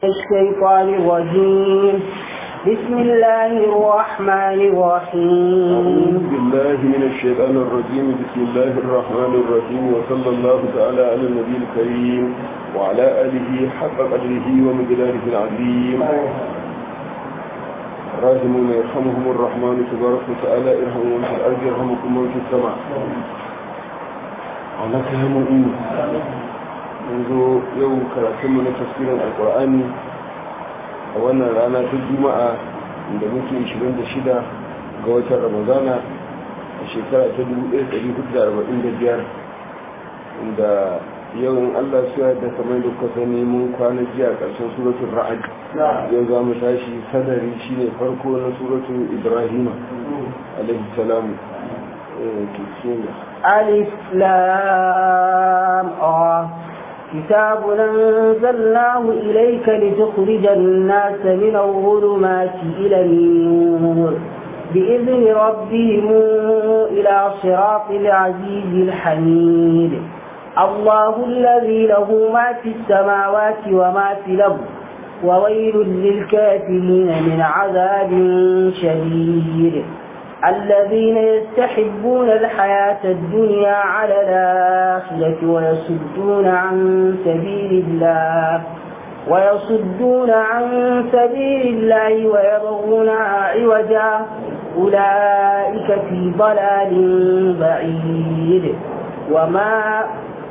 الشيطان الرجيم بسم الله الرحمن الرحيم أعوذ بالله من الشيطان الرجيم بسم الله الرحمن الرحيم وصلى الله تعالى على النبي الكريم وعلى آله حق قدره ومقداره العظيم راحمون يرحمهم الرحمن تبارك وتعالى ارحموا من في الأرض يرحمكم من في السماء ولك هم yanzu yau karatunmu na tafsirin alkur'ani a wannan rana ta juma'a da muke 26 ga watan ramadana a shekara ta 1445 inda yawan allah su da kamar da kuka sani mun kwana jiya karshen suratun ra'ad yau za mu tashi sadari shine farko na suratun ibrahima alaihi salamu ألف لام آه كتاب أنزلناه إليك لتخرج الناس من الظلمات إلى النور بإذن ربهم إلى صراط العزيز الحميد الله الذي له ما في السماوات وما في الأرض وويل للكافرين من عذاب شديد الذين يستحبون الحياة الدنيا على الآخرة ويصدون عن سبيل الله ويصدون عن سبيل الله ويبغونها عوجا أولئك في ضلال بعيد وما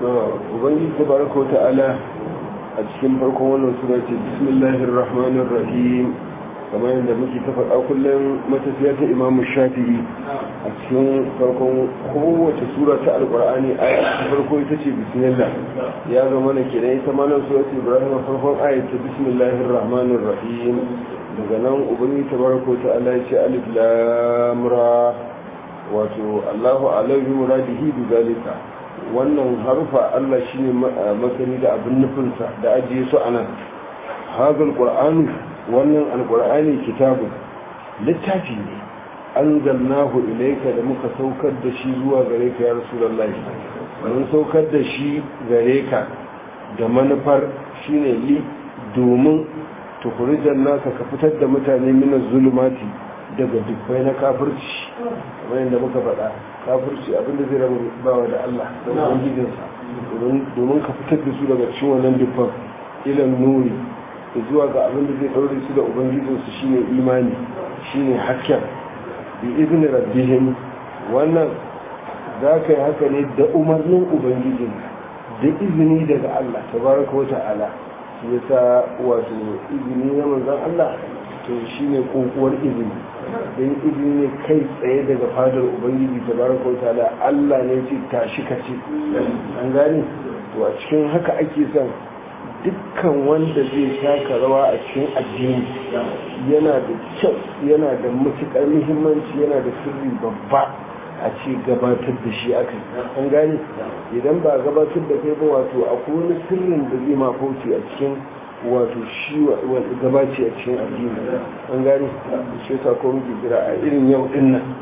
وبنجي تبارك وتعالى أتكلم فرقم ونسورة بسم الله الرحمن الرحيم kamar yadda muke ta faɗa kullum matafiya ta imamu shafi'i a cikin farkon kowace sura ta alƙur'ani aya ta farko ita ce bismillah ya zama na kenan ita ma nan surat ibrahim farkon aya ta bismillahir rahmanir rahim daga nan ubangi tabaraka ta Allah ya ce alif lam ra wato Allahu alaihi muradihi bi zalika wannan harfa Allah shine masani da abin nufinsa da ajiye su anan hadal qur'anu wannan alkur'ani kitabun littafi ne an zannahu ilaika da muka saukar da shi zuwa gare ka ya rasulullahi mun saukar da shi gare ka da manufar shine li domin tukurijan nasa ka fitar da mutane mina zulumati daga dubbai na kafirci kamar yadda muka faɗa kafirci abinda zai rabu bawa da Allah da ubangijinsa domin ka fitar da su daga cikin wannan dubban ilan nuri zuwa ga abin da zai ɗaure su da ubangijinsu shine imani shine hakken bi izini rabbihim wannan za ka yi haka ne da umarnin ubangijin da izini daga Allah tabaraka wa ta'ala shi yasa wato izini na manzon Allah to shine kokuwar izini don izini ne kai tsaye daga fadar ubangiji tabaraka wa ta'ala Allah ne ce tashi ka ce an gane to a cikin haka ake son dukkan wanda zai taka rawa a cikin addini yana da kyau yana da matuƙar muhimmanci yana da sirri babba a ce gabatar da shi aka an gane idan ba gabatar da kai ba wato akwai wani sirrin da zai mafauci a cikin wato shi gabaci a cikin addini an gane shi yasa ko muke jira a irin yau din nan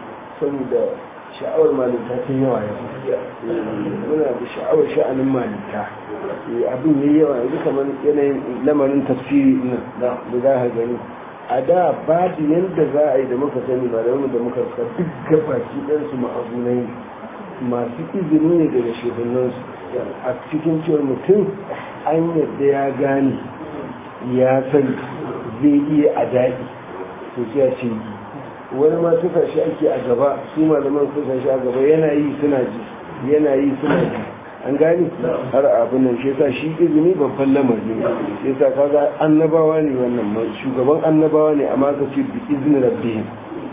saboda sha'awar malinta ta yawa yau muna da sha'awar sha'anin malinta abin yi yawa yanzu kamar yanayin lamarin tafsiri nan da za ka gani a da babu yadda za a yi da muka sani malamu da muka suka duk gabaki ɗansu ma'azunai masu izini ne daga shehunansu a cikin cewar mutum an yadda ya gane ya sani zai iya a daɗi to sai a ce wani ma suka shi ake a gaba su malaman suka shi a gaba yana yi suna ji yana yi suna ji an gani har abin nan shi shi izini babban lamari ne shi yasa kaga annabawa ne wannan shugaban annabawa ne amma ka ce bi izini rabbihim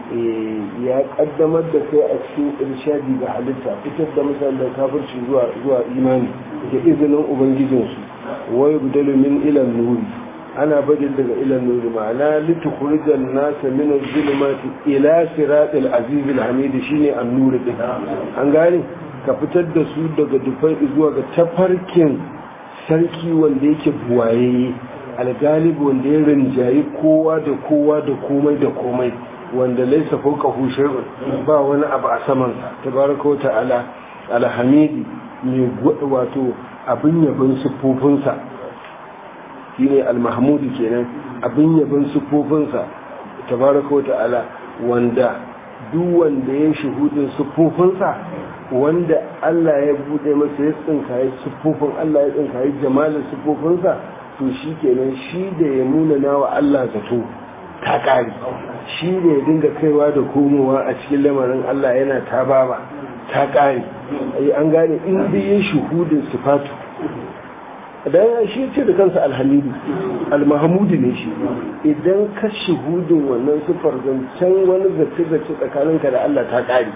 ya kaddamar da kai a cikin irshadi ga halitta fitar da mutane da kafirci zuwa zuwa imani da izinin ubangijinsu wa yubdalu min ilan nuri ana bajin daga ilan nuri ma'ana litukhrijan nasa min az-zulumati ila siratil aziz al-hamid shine an-nur din an gane ka fitar da su daga dufai zuwa ga tafarkin sarki wanda yake buwaye algalibi wanda ya rinjayi kowa da kowa da komai da komai wanda laisa fauka hushirun ba wani abu a saman tabaraka wa ta'ala alhamidi mai wato abin yabon siffofinsa shine al-mahmudu kenan abin yabin sufofinsa tabaraka wa ta'ala wanda duk wanda ya shuhudin sufofinsa wanda Allah ya bude masa ya tsinkaye sufofin Allah ya tsinkaye jamalin sufofinsa to shi kenan shi da ya nuna nawa Allah zato ta kare shi da ya dinga kaiwa da komowa a cikin lamarin Allah yana ta baba ta kare ai an gane in da ya shuhudin sifatu dan shi ce da kansa alhamidu almahamudu ne shi idan ka shuhudin wannan sifar zancen wani zace zace tsakaninka da Allah ta kare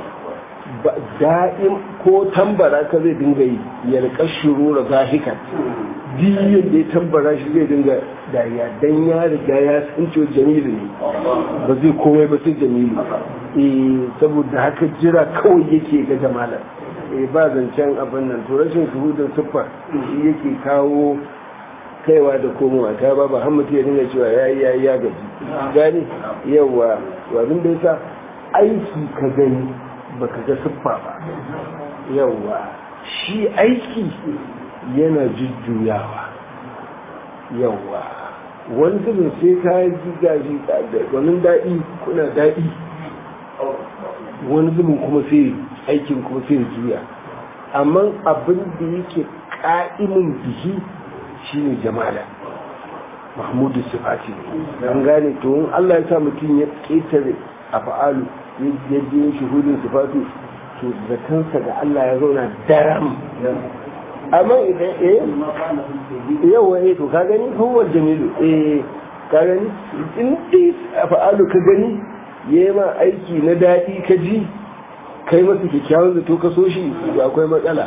da'im ko tambara ka zai dinga yi yalƙar shuru da zahika diyin da ya tambara shi zai dinga dariya dan ya riga ya san cewa jamilu ne ba zai komai ba sai jamilu eh saboda haka jira kawai yake ga jamalar eh ba zancen abin nan to rashin shuhudin siffa shi yake kawo kaiwa da komowa ta ba ba hamadu ya dinga cewa ya yi ya yi ya gaji gani yawa abin da yasa aiki ka gani baka ga siffa ba yawa shi aiki yana jujjuyawa yawa wani zubin sai ka ji gaji wani daɗi kuna daɗi wani zubin kuma sai aikin kuma sai juya amma abin da yake ƙa'imin bihi shine jamala mahmudu sifati an gane to in Allah ya sa mutum ya ƙetare a fa'alu ya je shuhudin sifati to zakansa da Allah ya zauna daram amma idan eh yawa eh to ka gani huwa jamilu eh ka gani in dai a fa'alu ka gani yayi ma aiki na daɗi ka ji kai masa kyakkyawan zato ka so shi akwai matsala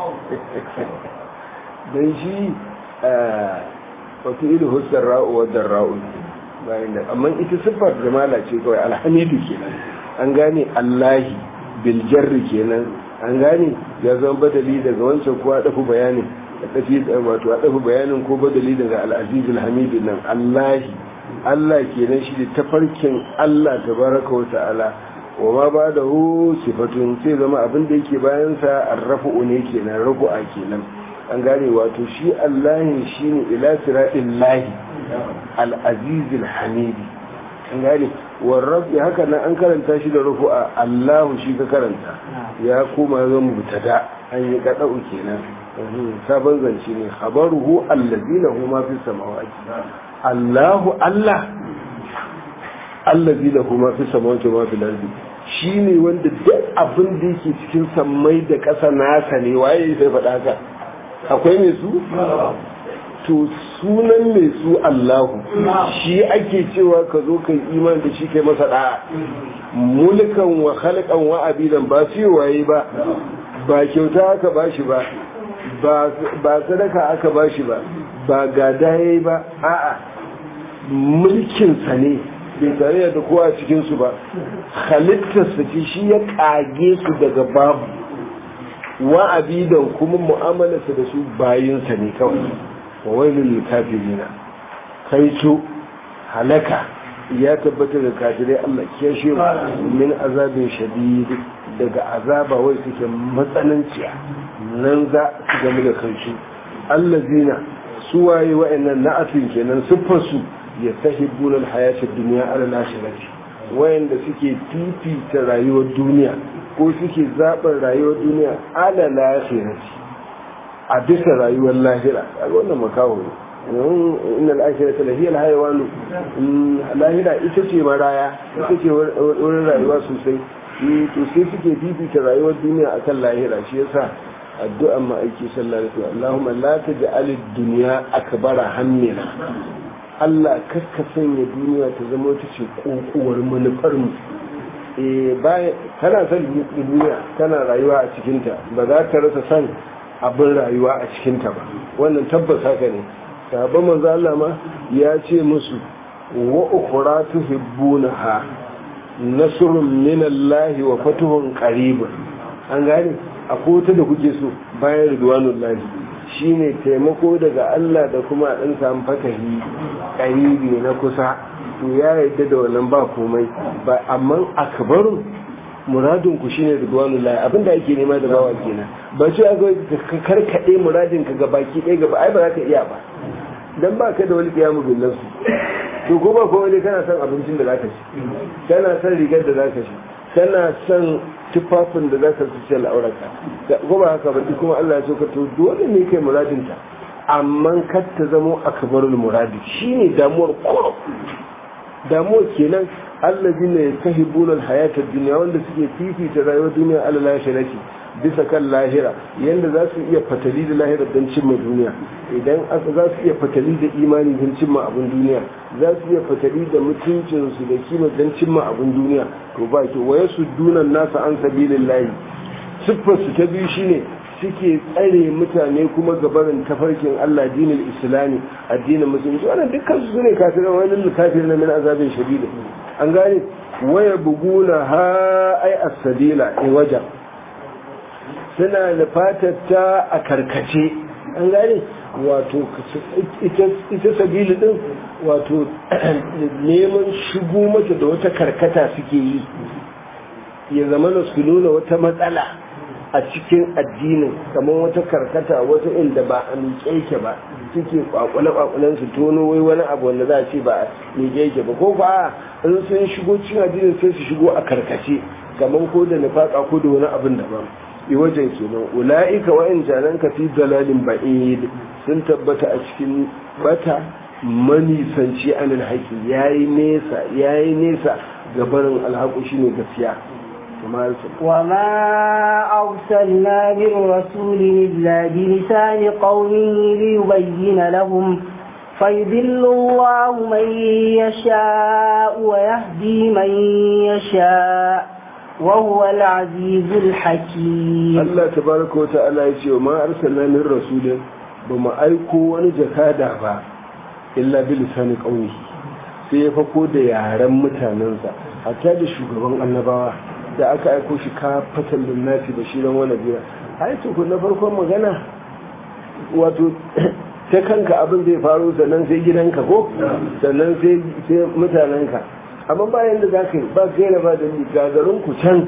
don shi wato ilu hussar ra'u wadda ra'u bayan da amma ita siffar jamala ce kawai alhamidu kenan an gane allahi biljarri kenan an gane ya zama badali daga wancan kuwa dafi bayanin dafi wato a dafi bayanin ko badali daga al'azizul hamidu nan allahi allah kenan shi da tafarkin allah tabaraka wa ta'ala wa ma ba da hu sifatun sai zama abin da yake bayansa arrafu ne kenan rafu'a kenan an gane wato shi allahin shi ne ila siraɗin lahi al'azizil hamidi an gane warrafi haka nan an karanta shi da rufu'a allahu shi ka karanta ya koma zan mutada an yi kaɗa'u kenan sabon zance ne habaruhu allazi lahu ma fi samawati allahu allah allazi lahu ma fi samawati ma fi lardi shi ne wanda duk abin da yake cikin sammai da ƙasa nasa ne waye sai faɗa haka akwai mai su? to sunan mai su Allahu shi ake cewa ka zo kai iman da shi kai masa da'a mulkan wa khalqan wa abidan ba su waye ba ba kyauta aka bashi ba ba sadaka aka bashi ba ba gada yayi ba a'a mulkin sa ne bai tare da kowa cikin su ba halittarsa ce shi ya kage su daga babu wa abidan kuma mu'amalarsa da su bayinsa ne kawai wa wailul kafirina kai su halaka ya tabbata da kafirai Allah ke shi min azabin shadid daga azaba wai suke matsananciya nan za su gamu da kansu allazina su waye wa'annan na'atin kenan siffar su ya sahibuna alhayatid dunya ala al-akhirati wayanda suke fifita rayuwar duniya ko suke zaɓar rayuwar duniya ala lahirati a bisa rayuwar lahira a wannan makawo ne inna al'ashira ta lahiyar haiwanu lahira ita ce maraya ita ce wurin rayuwa sosai to sai suke bibita rayuwar duniya akan lahira shi yasa addu'an ma'aiki sallallahu alaihi wasallam Allahumma la taj'al ad-dunya akbara hammina Allah kakka sanya duniya ta zama ta ce kokuwar manufar mu kana son duniya tana rayuwa a cikinta ba za ta rasa son abin rayuwa a cikinta ba wannan tabbas haka ne sahabban manzo Allah ma ya ce musu wa ukhra tuhibbunaha nasrun min Allah wa fatuhun qarib an gane akwai wata da kuke so bayan ridwanullahi shine taimako daga Allah da kuma dan samu fatahi qaribi na kusa to ya yadda da wannan ba komai ba amma akbarun muradin ku shine ridwanullahi abinda ake nema da bawa kenan ba ce a ga ka karkade muradin ka ga baki ɗaya gaba ai ba za ka iya ba dan ba ka da wani kiyamu bin nafsi to ko ba ko wani kana son abincin da zaka ci kana son rigar da zaka ci kana son tufafin da zaka ci al'aurarka ko ba haka ba kuma Allah ya so ka to dole ne kai muradin ta amma kar ta zamo akbarul muradi shine damuwar koro damuwar kenan allazina yastahibuna alhayata ad-dunya wanda suke fifita rayuwar duniya ala lahirati bisa kan lahira yanda za su iya fatali da lahira don cimma duniya idan aka za su iya fatali da imani don cimma abin duniya za su iya fatali da mutuncinsu da kima don cimma abin duniya to ba ki waye su dunan nasa an sabilillahi siffar su ta biyu shine suke tsare mutane kuma gabarin tafarkin Allah dinin islami addinin musulunci wannan dukkan su ne kafiran wani kafir na min azabin shadida an gane waya buguna ha ai as-sabila in wajen suna nufatar ta a karkace an gane wato ita sabili din wato neman shigo mata da wata karkata suke yi ya zama na su nuna wata matsala a cikin addinin kamar wata karkata wata inda ba a miƙe yake ba suke kwakwale-kwakwalen su tono wai wani abu wanda za a ce ba a miƙe yake ba ko ba in sun shigo cikin addinin sai su shigo a karkace kamar ko da nufaka ko da wani abin daban i wajen kenan ula'ika wa'in janan ka fi dalalin ba'id sun tabbata a cikin bata manisanci anil haƙi yayi nesa yayi nesa ga barin alhaƙu shine gaskiya وما أرسلنا من رسول إلا بلسان قومه ليبين لهم فيضل الله من يشاء ويهدي من يشاء وهو العزيز الحكيم الله تبارك وتعالى يقول وما أرسلنا من رسول بما أيكو ونجكادا با إلا بلسان قومه sai ya fako da yaren mutanensa hatta da shugaban annabawa da aka aiko shi ka fatan linnati da shirin wani biya ai to na farkon magana wato ta kanka abin zai faru sannan sai gidanka ko sannan sai mutanenka amma bayan da za ka yi ba gaira ba da ni gagarin ku can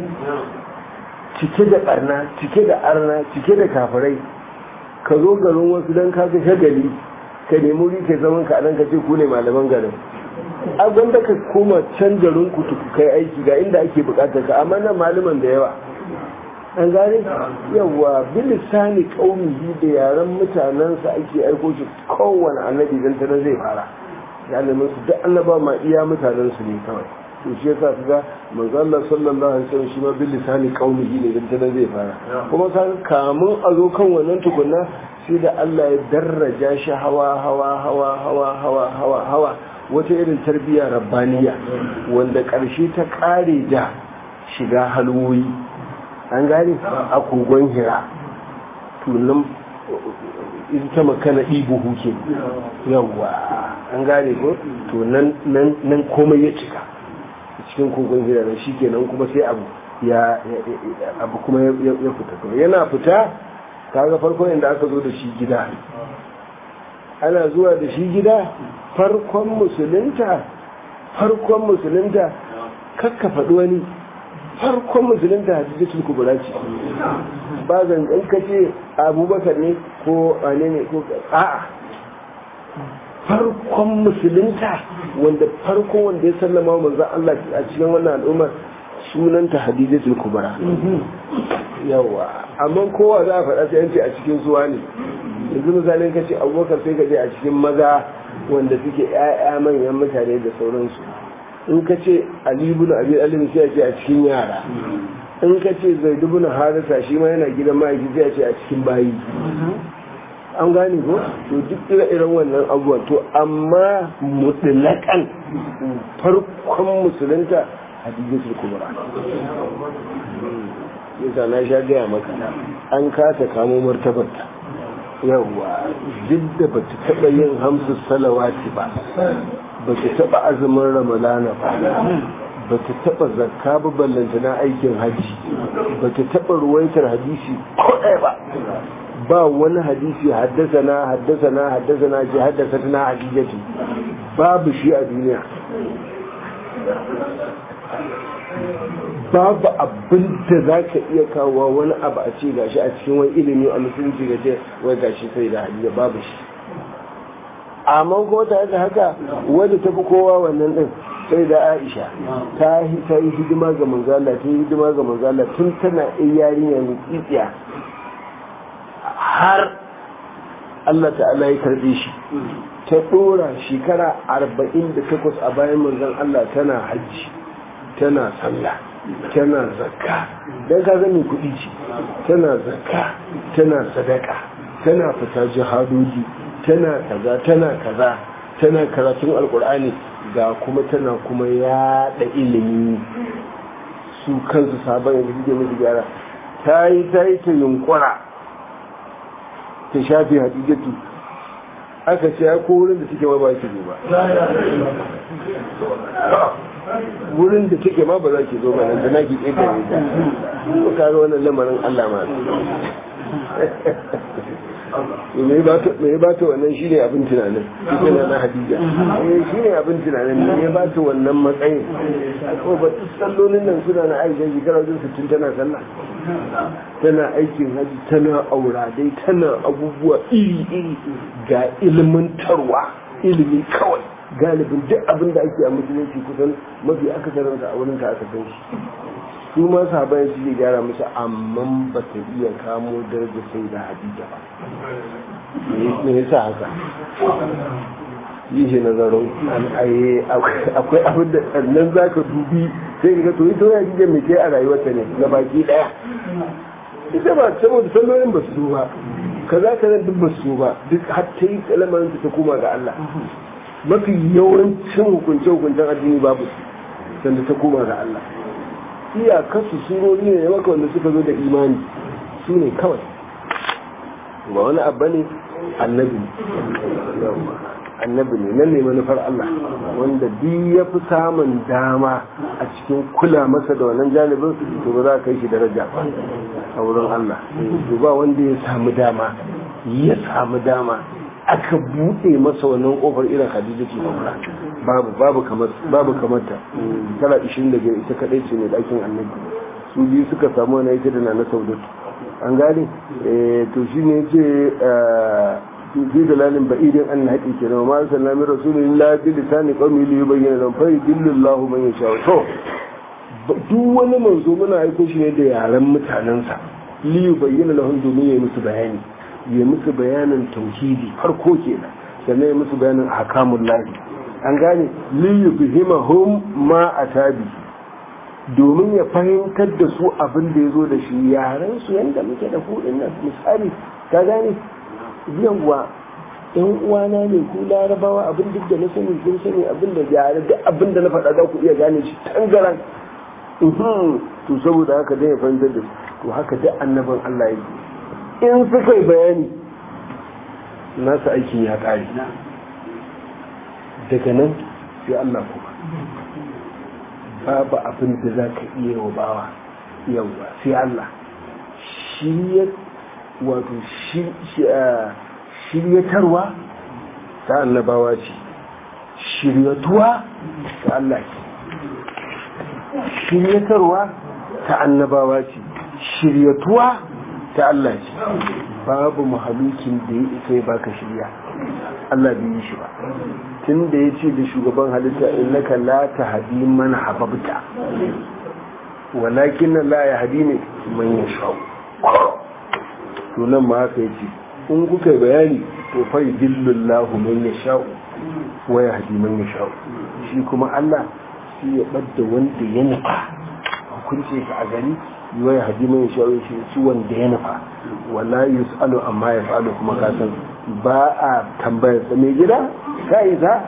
cike da barna cike da arna cike da kafirai ka zo garin wasu don ka shagali ka nemi wuri kai zaman ka nan ka ce ku ne malaman garin abin da ka koma can garin ku kai aiki ga inda ake bukatar ka amma nan malaman da yawa an gane yawa bilisani kaumihi da yaren mutanensa ake aiko shi kowane annabi dan tana zai fara galibin su duk annaba ma iya mutanen su ne kawai to shi yasa kaga manzo Allah sallallahu alaihi wasallam shi ma bil lisani qaumihi ne dan tana zai fara kuma kan kamun a zo kan wannan tukunna sai da Allah ya darraja shi hawa hawa hawa hawa hawa hawa hawa wata irin tarbiyya rabbaniya wanda karshe ta kare da shiga halwoyi an gane a kogon hira tunan ita ta makana ibu huke yawwa an gane ko to nan komai ya cika cikin kogon hira da shi kenan kuma sai abu ya abu kuma ya fita to yana fita kaga farkon inda aka zo da shi gida ana zuwa da shi gida farkon musulunta farkon musulunta kakka faɗi wani farkon musulunta hadisatul kubra ce ba zangan kace abubakar ne ko wane ne ko a'a farkon musulunta wanda farkon wanda ya sallama manzon Allah a cikin wannan al'ummar sunanta hadisatul kubra yawa amma kowa za a faɗa sai yanci a cikin suwa ne yanzu misalin kace abubakar sai ka je a cikin maza wanda suke 'ya'ya manyan mutane da sauransu in ka ce alibu na abin alibu sai ce a cikin yara in ka ce zai dubu na harisa shi ma yana gidan ma'aiki sai ce a cikin bayi an gane ko to duk ire-iren wannan abubuwan to amma mutlaƙan farkon musulunta hadijatul kubra yasa na sha gaya maka an kasa kamo martabarta yawwa duk da ba ta taɓa yin hamsu salawati ba ba ta taɓa azumin ramadana ba ba ta taɓa zakka ba ballanta na aikin hajji ba ta taɓa ruwaitar hadisi ko ɗaya ba ba wani hadisi haddasa na haddasa na haddasa na ce haddasa na hadijatu babu shi a duniya babu abin da za ka iya kawo wani abu a ce gashi a cikin wani ilimi a musulunci ga ce wai gashi sai da hadija babu shi amma kuma tare da haka wadda ta fi kowa wannan din sai da aisha ta yi hidima ga manzala ta yi hidima ga manzala tun tana yarinya mai tsitsiya har Allah ta'ala ya karbe shi ta dora shekara arba'in da takwas a bayan manzan Allah tana hajji tana sallah tana zakka don ka zami kuɗi ce tana zakka tana sadaka tana fita jihadoji tana kaza tana kaza tana karatun alkur'ani ga kuma tana kuma yaɗa ilimi su kansu sabon yanzu suke musu gyara ta yi ta yi ta yunkura ta shafi hadijatu aka ce ya ko wurin da suke ma ba ki zo ba wurin da take ma ba za ki zo ba nan da na ki ƙetare ta ko kaga wannan lamarin Allah ma me ba ta wannan shine abin tunanin ita na hadija eh shine abin tunanin me ba ta wannan matsayin ko ba ta sallolin nan suna na aisha shekara wajen sittin tana sallah tana aikin haji tana aura dai tana abubuwa iri iri ga ilmantarwa ilimi kawai galibin duk abin da ake a musulunci kusan mafi akasarinsa a wurin ta aka san shi su ma sahabai su ke gyara musu amma ba ta iya kamo darajar sai da hadija ba me yasa haka yi shi nazarin akwai abin da nan za ka dubi sai ka to ita wani hadija mai ke a rayuwarta ne na baki daya ita ba saboda sallolin ba su ba kaza kaza duk ba su ba duk har ta yi kalamarin ta koma ga Allah mafi yawancin hukunce-hukuncen addini babu sanda ta koma ga Allah iyakarsu surori ne maka wanda suka zo da imani su ne kawai ba wani abu ne annabi annabi ne nan ne manufar Allah wanda duk ya fi samun dama a cikin kula masa da wannan janibin to ba za ka yi shi daraja ba a wurin Allah to ba wanda ya samu dama ya samu dama aka buɗe masa wannan kofar irin Khadija ce ba babu babu kamar babu kamar ta tara 25 ita kadai ce ne dakin annabi su biyu suka samu wani ita da na na saudatu an gane eh to shine yace fi dalalin ba'idin an haƙi ke nan ma sallallahu alaihi rasulullah bi lisani qawmi li yubayyana lahum fa yudillahu man yasha to duk wani manzo muna aiko shi ne da yaran mutanensa li yubayyana lahum domin ya musu bayani ya musu bayanin tauhidi farko kenan sannan ya musu bayanin ahkamul lahi an gane li yufhimahum ma atabi domin ya fahimtar da su abin da ya zo da shi yaran su yanda muke da kudin nan misali ka gane yawa yan uwana ne ku larabawa abin duk da na sani kun sani abin da yare duk abin da na faɗa za ku iya gane shi tangaran to saboda haka zai fahimtar da su to haka duk annaban Allah yake in suka yi bayani nasa aikin ya ƙare daga nan sai Allah kuma babu abin da za ka iya wa bawa yauwa sai Allah shi wato shiryatarwa ta annabawa ce shiryatuwa ta Allah ce shiryatarwa ta annabawa ce shiryatuwa ta Allah ce babu mahalukin da ya isa ya baka shirya Allah bai yi shi ba tun da ya ce da shugaban halitta innaka la tahdi man hababta walakin la yahdi ne man yasha to nan ma haka yace in kuka bayani to fa yudillullahu man yasha wa yahdi man yasha shi kuma Allah shi ya badda wanda ya nufa hukunce ka a gari wa yahdi man yasha shi shi wanda ya nufa wala yusalu amma yafalu kuma ka san ba a tambayar sa mai gida ka yi za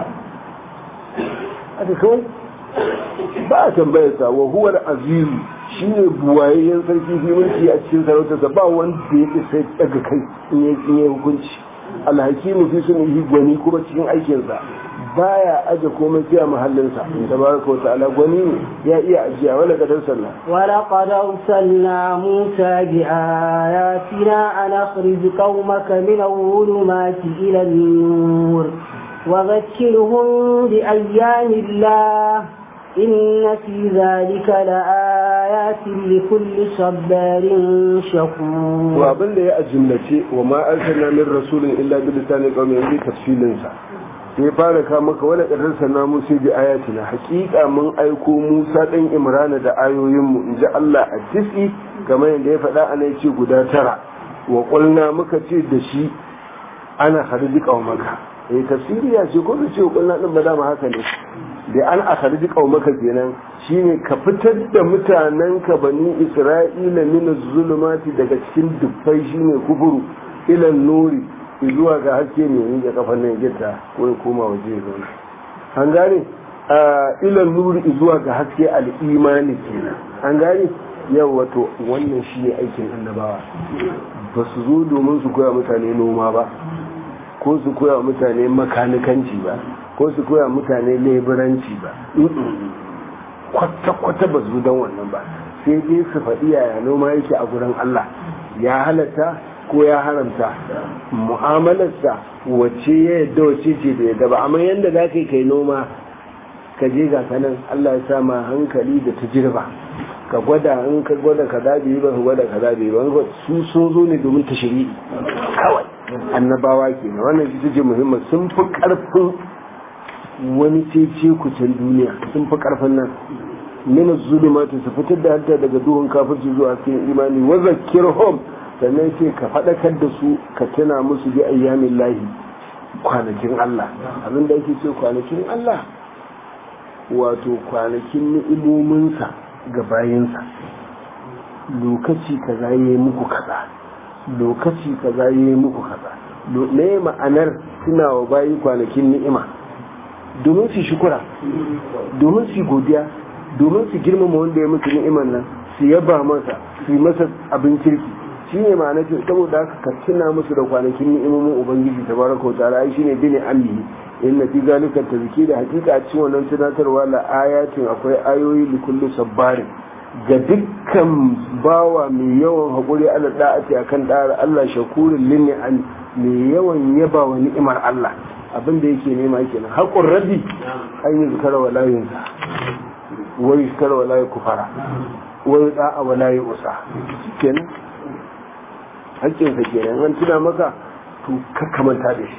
aka kawai ba a tambayar sa wa huwar azizu shi ne buwayayyen sarki fi mulki a cikin sarautarsa ba wanda ya isa daga kai in yi hukunci alhakimu fi sun yi gwani kuma cikin aikinsa baya aje komai sai a mahallinsa tabaraka wa ta'ala gwani ya iya ajiya wala kadar sallah wala qad arsalna musa bi ayatina an akhrij qaumaka min al-zulumati ila an-nur wa dhakkirhum bi ayyami allah inna fi dhalika la آيات لكل صبار شكور وابن da ya ajumlace wa ma arsalna min rasulin illa bi lisanin qawmi yanzu tafsilin sa sai fara ka maka wala kadar sanna mu sai bi ayatina haqiqa mun aiko Musa dan Imran da ayoyin mu inji Allah a tisi kamar yadda ya faɗa ana ce guda tara wa qulna muka ce da shi ana harji qaumaka eh tafsiri ya ce ko da ce qulna din ba da haka ne da an akharji qaumaka kenan shine ka fitar da mutanen ka bani Isra'ila min zulumati daga cikin dubbai shine kufuru ila nuri zuwa ga haske ne ni da kafan nan gita ko ya koma waje ya zauna an gane a ila nuri zuwa ga haske al-imani kenan an gane yau wato wannan shine aikin annabawa ba su zo domin su koya mutane noma ba ko su koya mutane makanikanci ba ko su koya mutane leburanci ba kwata-kwata ba su don wannan ba sai dai su faɗi yaya noma yake a gurin Allah ya halatta ko ya haramta mu'amalarsa wacce ya yadda wacce ce da yadda ba amma yadda za ka yi kai noma ka je ga kanan Allah ya sa ma hankali da tajirba ka gwada in ka gwada ka zabi ba ka gwada ka zabi ba su sun zo ne domin ta shiri kawai annabawa ke na wannan ita ce muhimman sun fi karfin wani cece kucin duniya sun fi karfin nan mina zulumatu su fitar da hanta daga duhun kafirci zuwa cikin imani wa zakirhum sannan sai ka faɗakar da su ka tuna musu bi ayyamin lahi kwanakin Allah abin da ake ce kwanakin Allah wato kwanakin ni'imominsa ga bayinsa lokaci kaza ya yi muku kaza lokaci kaza ya yi muku kaza ne ma'anar suna wa bayi kwanakin ni'ima domin su shukura domin su godiya domin su girmama wanda ya musu ni'iman nan su yaba masa su yi masa abin kirki shi ne ma'ana ce saboda haka ka tuna musu da kwanakin ni'imomin ubangiji tabaraka wa ta'ala ai shine bine amni inna fi zalika tazki da hakika a cikin wannan tunatarwa la ayatin akwai ayoyi li kulli sabbarin ga dukkan bawa mai yawan haƙuri ala da'ati akan da'ar Allah shakurin linni an mai yawan yaba wa ni'imar Allah abin da yake nema kenan haƙun rabi an yi zikara wa layinsa wai zikara wa layi kufara wai da'a wa layi usa kenan hakkinsa kenan an tuna maka to kakkamanta da shi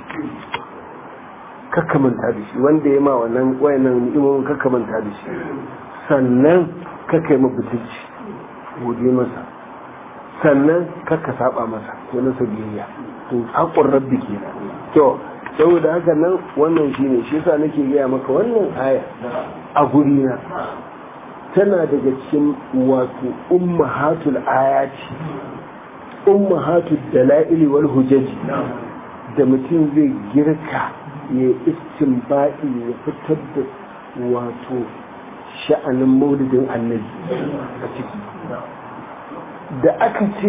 kakkamanta da shi wanda ya ma wannan wayannan ni'imomin kakkamanta da shi sannan kakkai mabutulci gode masa sannan kakka saba masa ko na biyayya to haƙon rabbi kenan to saboda haka nan wannan shine shi yasa nake gaya maka wannan aya a guri na tana daga cikin wato ummahatul ayati ummahatul dalaili wal hujaji da mutum zai girka ya istinbadi ya fitar da wato sha'anin maulidin annabi a ciki da aka ce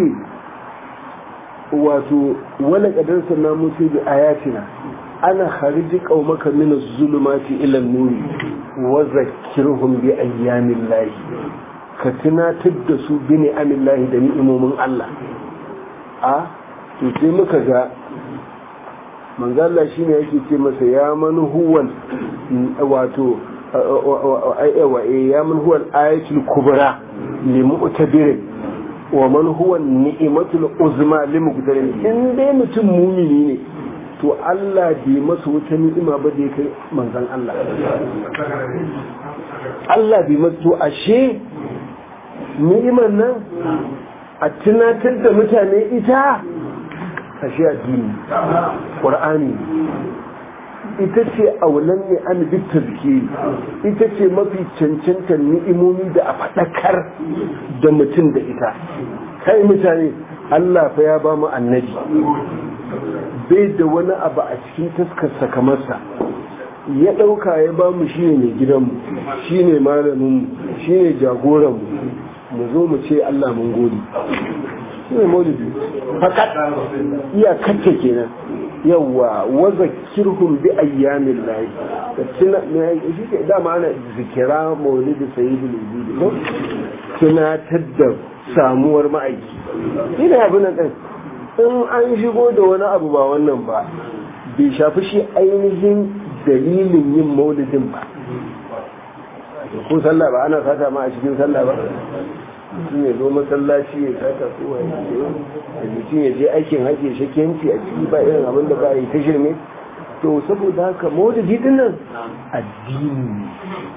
wato wala kadar sanna mutu bi ayatina ana khariji qaumaka min az-zulumati ila an-nuri wa zakkirhum bi ayyamin lahi ka tunatar da su bi ni'amin lahi da ni'imomin Allah a to sai muka ga manzo Allah shine yake ce masa ya man huwal wato wa ya man huwal ayatul kubra li mu'tabirin wa man huwa ni'matul uzma lil muqtarin in dai mutum mumini ne to Allah bai masa wata ni'ima ba da ya kai manzon Allah Allah bai masa to ashe ni'imar nan a tunatar da mutane ita ashe addini qur'ani ita ce aulan ne an bi tazkiri ita ce mafi cancantar ni'imomi da a faɗakar da mutum da ita kai mutane Allah fa ya ba mu annabi bai da wani abu a cikin taskar sakamarsa ya ɗauka ya ba mu shine mai gidanmu shine malaminmu shine jagoranmu mu zo mu ce Allah mun gode shine maulidi fakat iya kacce kenan yawa waza kirhum bi ayyamin lahi da tuna shi ke dama ana zikira maulidi sayyidul wujudi ko tunatar da samuwar ma'aiki shi ne abin nan din in an shigo da wani abu ba wannan ba bai shafi shi ainihin dalilin yin maulidin ba ko sallah ba ana sata ma a cikin sallah ba mutum ya zo masallaci ya sata ko ya ce mutum ya je aikin hajji shakiyanci a ciki ba irin abin da ba yi ta shirme to saboda haka maudidi din nan addini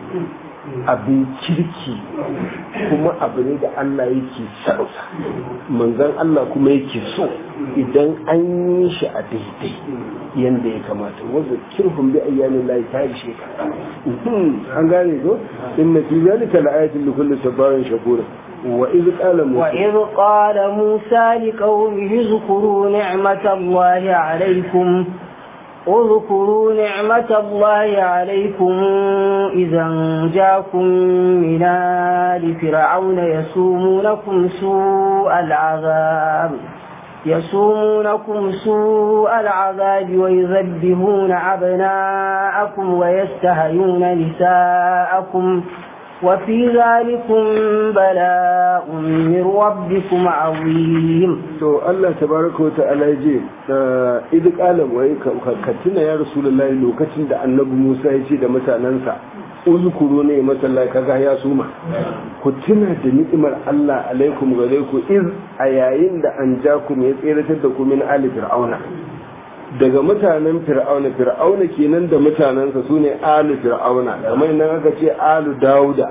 abin kirki kuma abu ne da Allah yake sarauta manzan Allah kuma yake so idan an yi shi a daidai yadda ya kamata wanda kirhun bi ayyamin layi ta yi shekara an gane ko inna fi zalika la'ayatin li kulli sabarin shakura wa iz qala musa wa iz qala musa liqaumihi zkuru ni'matallahi alaykum اذكروا نعمة الله عليكم إذا جاكم من آل فرعون يسومونكم سوء العذاب يسومونكم سوء العذاب ويذبحون أبناءكم ويستهيون نساءكم وفي ذلكم بلاء من ربكم عظيم to Allah tabaraka wa ta'ala ya je idan qala wa ka tuna ya rasulullahi lokacin da annabi Musa ya ce da mutanansa uzkuru ne masalla kaga ya suma ku tuna da ni'imar Allah alaikum gare ku iz a yayin da an ja ku ya tseratar da ku min ali fir'auna daga mutanen fir'auna fir'auna kenan da mutanensa su ne alu fir'auna kamar nan aka ce alu dauda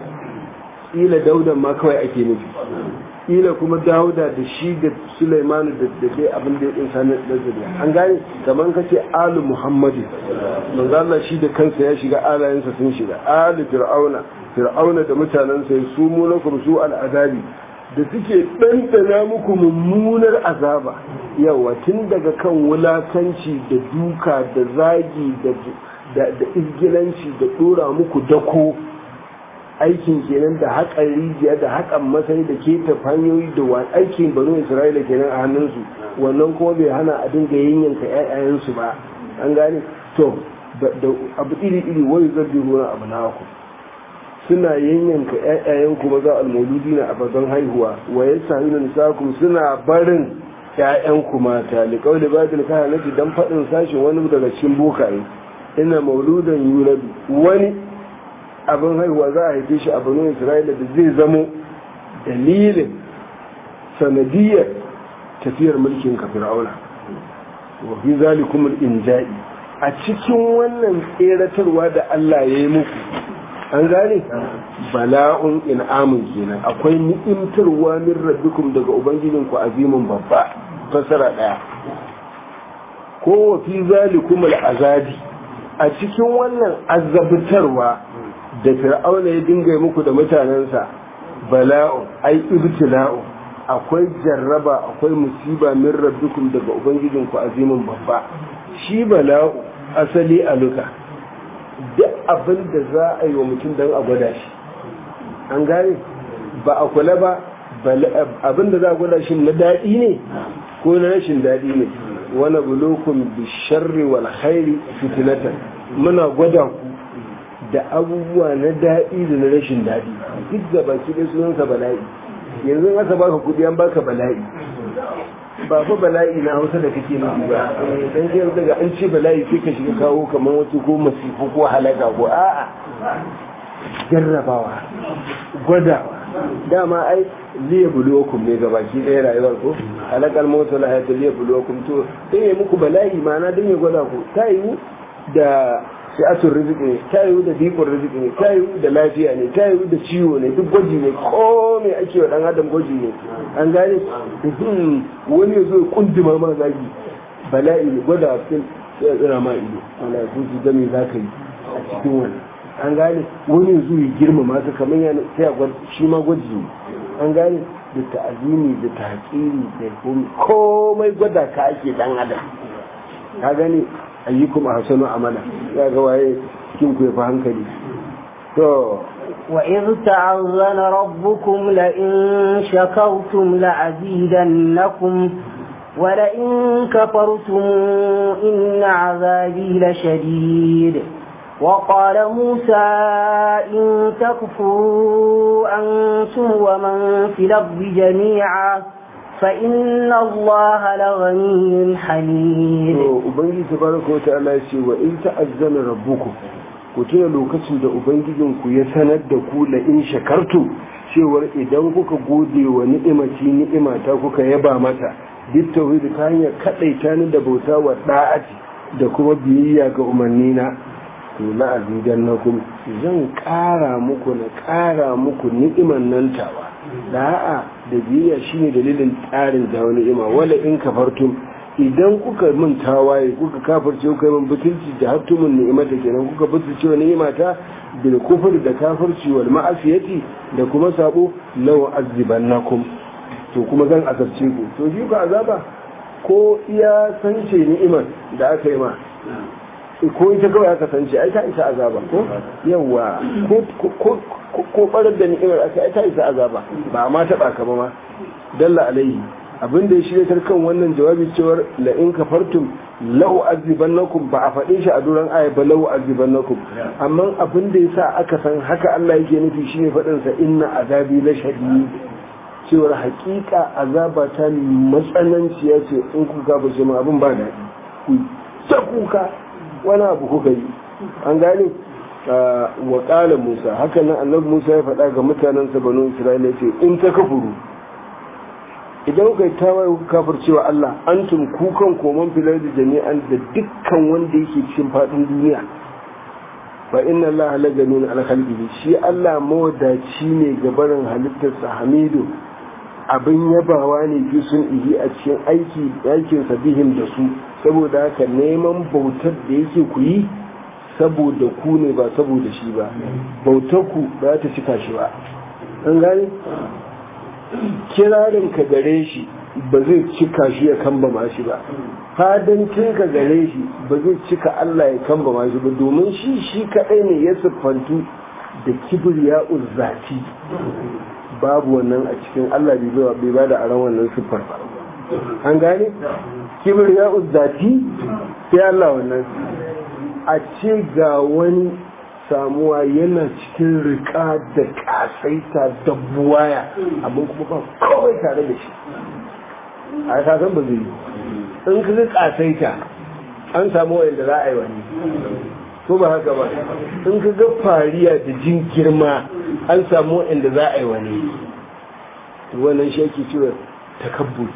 ila dauda ma kawai ake nufi ila kuma dauda da shi da sulaimanu da da dai abin da ya dinsa na zuriya an gane kamar ka ce alu muhammadu manzo Allah shi da kansa ya shiga alayensa sun shiga alu fir'auna fir'auna da mutanensa ya sumu lakum su al'adabi da suke ɗanɗana muku mummunar azaba yawa tun daga kan wulakanci da duka da zagi da izgilanci da ɗora muku dako aikin kenan da haƙan rijiya da haƙan masai da keta hanyoyi da wa aikin banu isra'ila kenan a hannunsu wannan kuma bai hana a dinga yanyanka ƴaƴayensu ba an gane to da abu iri iri wani zargi ruwan abu na ku suna yanyanka ƴaƴayen kuma za almoludi na abadan haihuwa wa yasahuna nisakum suna barin ƴaƴan ku mata li qawli badil kahanati dan fadin sashin wani daga cikin bokaye ina mauludan yulad wani abin haihuwa za a haife shi a banu isra'ila da zai zamo dalilin sanadiyar tafiyar mulkin ka fir'auna wa fi zalikum al-inja'i a cikin wannan tseratarwa da Allah ya yi muku an gane bala'un in'amun kenan akwai ni'imtarwa min rabbikum daga ubangijinku azimin babba fasara daya ko wa fi zalikum al'azabi a cikin wannan azabtarwa da fir'auna ya dinga muku da mutanensa bala'un ai ibtila'u akwai jarraba akwai musiba min rabbikum daga ubangijinku azimin babba shi bala'u asali aluka duk abin da za a yi wa mutum don a gwada shi an gane ba a kula ba abin da za a gwada shi na daɗi ne ko na rashin daɗi ne wani bulokun bisharri wal khairi fitinatan muna gwada ku da abubuwa na daɗi da na rashin daɗi duk da baki ɗaya sunansa bala'i yanzu aka baka kuɗi an baka bala'i ba fa bala'i na hausa da kake nufi ba dan sai daga an ce bala'i sai ka shiga kawo kamar wasu ko masifu ko halaka ko a'a jarrabawa gwadawa dama ai liya buluwakum ne ga baki ɗaya rayuwar ko halakar mota la hayata liya buluwakum to dan ya muku bala'i ma'ana dan ya gwada ku ta yi da si'atun riziki ne ta yi da dikon riziki ne ta yi da lafiya ne ta yi da ciwo ne duk gwaji ne ko mai ake wa dan adam gwaji ne an gane wani ya zo ya kundima ma zagi bala'i ne gwada cikin sai ya tsira ma ido wala su su gami za ka yi a cikin wani an gane wani ya zo ya girmama ka kamar yana sai a gwada shi ma gwaji ne an gane da ta'azimi da tahqiri da komai gwada ka ake dan adam ka gane ayyukum ahsanu amala ya ga waye cikin ku yafi hankali to wa in ta'azzana rabbukum la in shakartum la azidannakum wa la in kafartum inna azabi la shadid وقال موسى إن تكفروا أنتم ومن في الأرض جميعا فإن الله لغني حميد ubangiji tabaraka wa ta'ala ya ce wa in ta'azzana rabbukum ku tuna lokacin da ubangijinku ya sanar da ku la in shakartu cewar idan kuka gode wa ni'imaci ni'imata kuka yaba mata duk tauhidi ta hanyar kadaita ni da bauta wa da'ati da kuma biyayya ga umarnina to la azidannakum zan kara muku na kara muku ni'iman nan tawa da'a da biyayya shine dalilin tsarin da ni'ima wala in kafartum idan kuka min tawaye kuka kafirce kuka min butulci da hattumin ni'imata kenan kuka butulce wa ni'imata bil kufr da kafirci wal ma'asiyati da kuma sabo law azibannakum to kuma zan azabce ku to shi ka azaba ko iya sance ni'imar da aka yi ma ko ita kawai aka sance ai ta isa azaba ko yawa ko ko barar da ni'imar aka ai ta isa azaba ba ma taba ka ba ma dalla alaihi abin da ya shirya kan wannan jawabi cewar la in kafartum lahu azibannakum ba a faɗe shi a duran aya ba lahu azibannakum amma abin da yasa aka san haka Allah yake nufi shine faɗin sa inna azabi la shadid cewar hakika azaba ta matsananciya ce in kuka ba shi ma abin ba daɗi ku ta kuka wani abu kuka yi an gane wa ƙala musa haka nan annabi musa ya faɗa ga mutanensa banu isra'ila ce in ta kafuru idan kai tawaye ku kafircewa Allah antum kukan koman filar da jami'an da dukkan wanda yake cikin faɗin duniya fa inna Allah la ganun al khalqihi shi Allah mawadaci ne ga barin halittarsa hamidu abin yabawa ne fi sun ihi a cikin aiki aikin sabihin da su saboda haka neman bautar da yake ku yi saboda ku ne ba saboda shi ba bautar ku ba ta cika shi ba an gane kirarin ka gare shi ba zai cika shi ya kamba ma shi ba fadancin ka gare shi ba zai cika Allah ya kamba ma shi ba domin shi shi kadai ne ya siffantu da kibriya uzzati babu wannan a cikin Allah bai ba da aron wannan siffar ba an gane kibriya uzzati sai Allah wannan a ce ga wani samuwa yana cikin rika da kasaita da buwaya amma kuma ba kawai tare da shi a kasan ba zai yi in ka kasaita an samu wanda za a yi wani ko ba haka ba in ka ga fariya da jin girma an samu wanda za a yi wani wannan shi ake cewa takabbur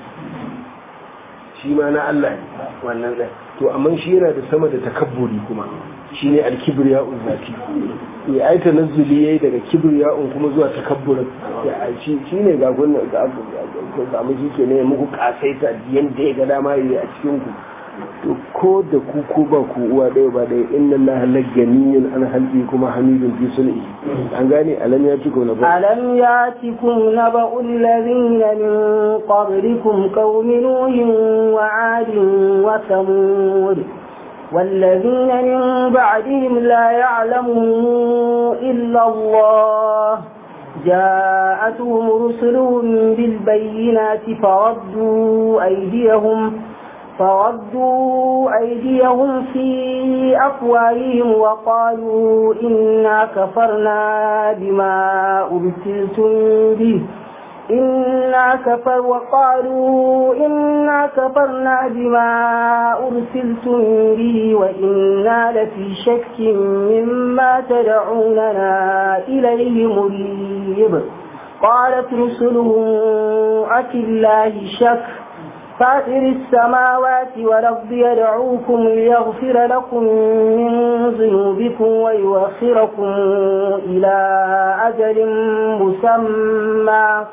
shi ma na Allah ne wannan ɗaya to amma shi yana da sama da takabburi kuma shi ne alkibriya uzzati ya aita nazuli yayi daga kibriya'un kuma zuwa takabburin shi ne ga gunnan ga samu shi ke ne muku kasaita yadda ya ga dama yi a cikin ku to ko da ku ko ba ku uwa ɗaya ba ɗaya inna allaha lagganiyun an halbi kuma hamidun fi sun'i an gane alam ya cikum na ba alam ya cikum na ba ulladhina min qablikum qaumi nuhin wa adin wa samud والذين من بعدهم لا يعلمهم إلا الله جاءتهم رسلهم بالبينات فردوا أيديهم فردوا أيديهم في أفواههم وقالوا إنا كفرنا بما أرسلتم به إنا كفر وقالوا إنا كفرنا بما أرسلتم به وإنا لفي شك مما تدعوننا إليه مريب قالت رسلهم أفي الله شك فاطر السماوات والأرض يدعوكم ليغفر لكم من ذنوبكم ويؤخركم إلى أجل مسمى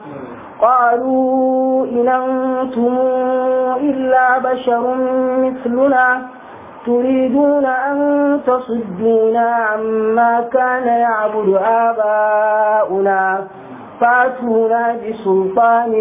قالوا إن أنتم إلا بشر مثلنا تريدون أن تصدونا عما كان يعبد آباؤنا فاتونا بسلطان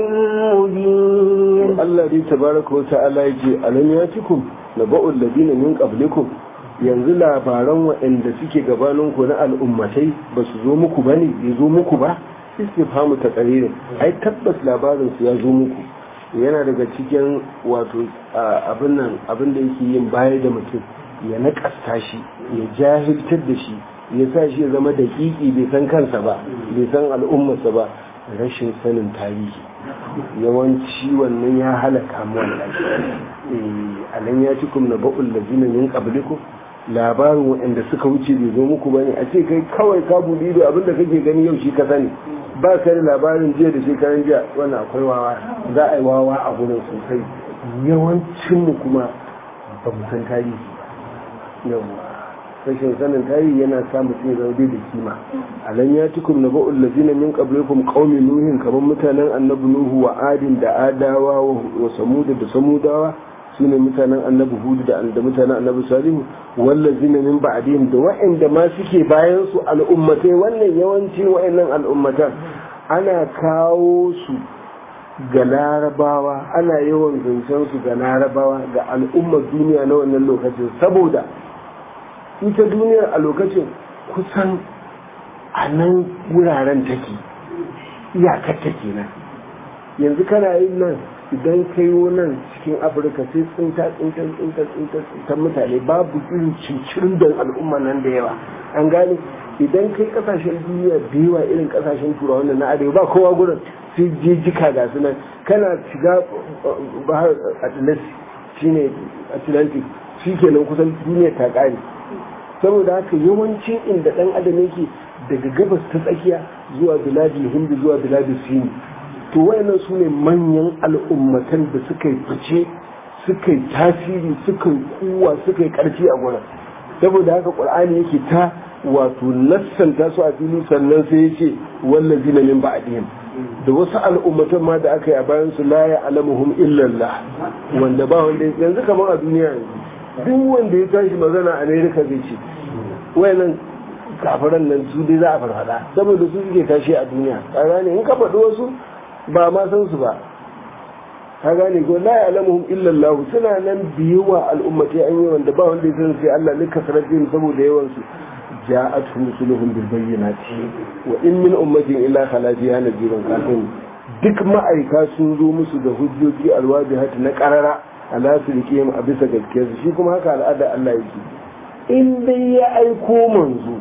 مبين الذي تبارك وتعالى يجي ألم ياتكم نبأ الذين من قبلكم yanzu labaran waɗanda suke gabaninku na al'ummatai ba su zo muku ba ne bai zo muku ba istifhamu ta ƙaririn ai tabbas labarin su ya zo muku yana daga cikin wato abin nan abin da yake yin baya da mutum ya naƙasta shi ya jahiltar da shi ya sa shi ya zama daƙiƙi bai san kansa ba bai san al'ummarsa ba rashin sanin tarihi yawanci wannan ya halaka mu wallahi alam ya cikum na ba'ul ladina min qablikum labarin waɗanda suka wuce bai zo muku bane a ce kai kawai ka buɗe ido abinda kake gani yau shi ka sani ba ka da labarin jiya da shekaran jiya wannan akwai wawa za a yi wawa a gurin sosai yawancin mu kuma ba mu san tarihi yawa rashin sanin tarihi yana sa mutum ya zama bai da kima alan ya tukum na ba'ul lazina min qablikum qaumi nuhin kamar mutanen annabi nuhu wa adin da adawa wa samuda da samudawa sune mutanen annabi hudu da da mutanen annabi salihu wallazina min ba'dihim da wa'anda ma suke bayan su al'ummatai wannan yawanci wa'annan al'ummatan ana kawo su ga larabawa ana yawan zancen su ga larabawa ga al'ummar duniya na wannan lokacin saboda ita duniyar a lokacin kusan a nan wuraren take iyakar take nan yanzu kana yin nan idan ka yi nan cikin afirka sai tsinta tsinta tsinta tsinta tsinta mutane babu irin cincirin don al'umma nan da yawa an gane idan kai kasashen duniya da yawa irin kasashen turawa wannan na arewa ba kowa gurin sai jijjika ga su nan kana shiga bahar atlantic shine atlantic shi kenan kusan duniya ta kare saboda haka yawancin inda dan adam yake daga gabas ta tsakiya zuwa biladin hindu zuwa biladin sini to wayannan su ne manyan al'ummatan da suka yi fice suka yi tasiri suka yi kuwa suka yi karfi a gurin saboda haka qur'ani yake ta wato nassanta su a fili sannan sai ya ce wallazi na min ba'dihim da wasu al'ummatan ma da aka yi a bayan su la ya'lamuhum illa Allah wanda ba wanda yanzu kamar a duniya yanzu duk wanda ya tashi magana America zai ce wayannan kafiran nan su dai za a farfada saboda su suke tashi a duniya ka gane in ka faɗi wasu ba ma san su ba ka gane ko la ya'lamuhum illa Allah suna nan biyuwa al'ummati an yi wanda ba wanda ya san sai Allah ne kasaratin saboda yawan su ja'atuhum rusuluhum bil bayyinati wa in min ummatin illa khala fiha nadhirun kafin duk ma'aika sun zo musu da hujjoji alwajihati na qarara ala su rike a bisa gaskiyarsu shi kuma haka al'ada Allah yake in dai ya aiko manzo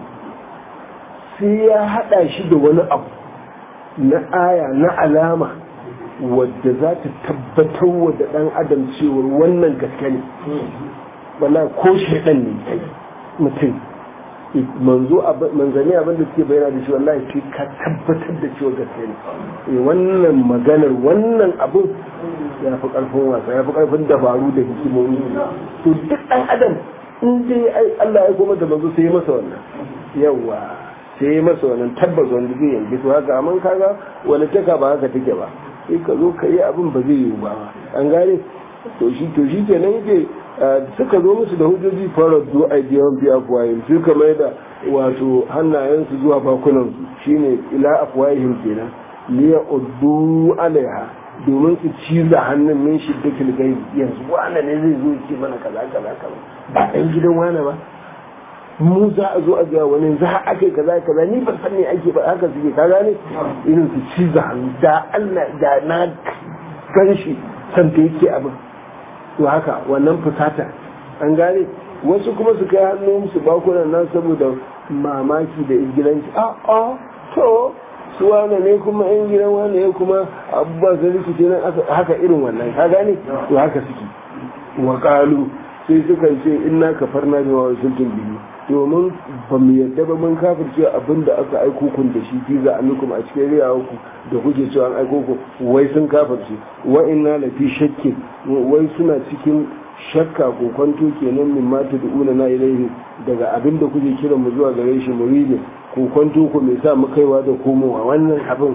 sai ya hada shi da wani abu na aya na alama wadda za ta tabbatar wa da ɗan adam cewar wannan gaske ne wala ko shaidan ne mutum manzo manzanni abin da suke bayyana da shi wallahi sai ka tabbatar da cewa gaske ne wannan maganar wannan abin ya fi karfin wasa ya fi karfin dabaru da hikimomi to duk ɗan adam in dai Allah ya goma da manzo sai ya masa wannan yawa sai ya masa wannan tabbas wanda zai yanke to haka amma kaga wani taka ba haka take ba sai ka zo ka yi abin ba zai yiwu ba an gane to shi to shi kenan yake suka zo musu da hujjoji fara zo a biyan biya afuwayin suka mai da wato hannayensu zuwa bakunansu shine ila afuwayin kenan liya uddu alaiha domin su ciza hannun min shiddatil gaibi yanzu wane ne zai zo ce mana kaza kaza kaza ba ɗan gidan wane ba mu za a zo a ga wani za a kai kaza kaza ni ban san me ake ba haka suke ka gane irin su ciza hannu da Allah da na gan shi san ta yake abin to haka wannan fusata an gane wasu kuma su kai hannu su bakunan nan saboda mamaki da ingilanci a a to su wane ne kuma yan gidan wane ne kuma abubuwa sun rikice nan haka irin wannan ka gane to haka suke wa kalu sai suka ce inna kafarna bi wa sultan bihi domin ba mu yadda ba mun kafirce abin da aka aiko kun da shi fi za a nukum a cikin riyawa ku da kuke cewa an aiko ku wai sun kafirce wa inna la fi shakkin wai suna cikin shakka ko kwanto kenan min ma tad'una na ilaihi daga abin da kuke kiran mu zuwa gare shi muridin ko kwanto ku mai sa mu kaiwa da komowa wannan abin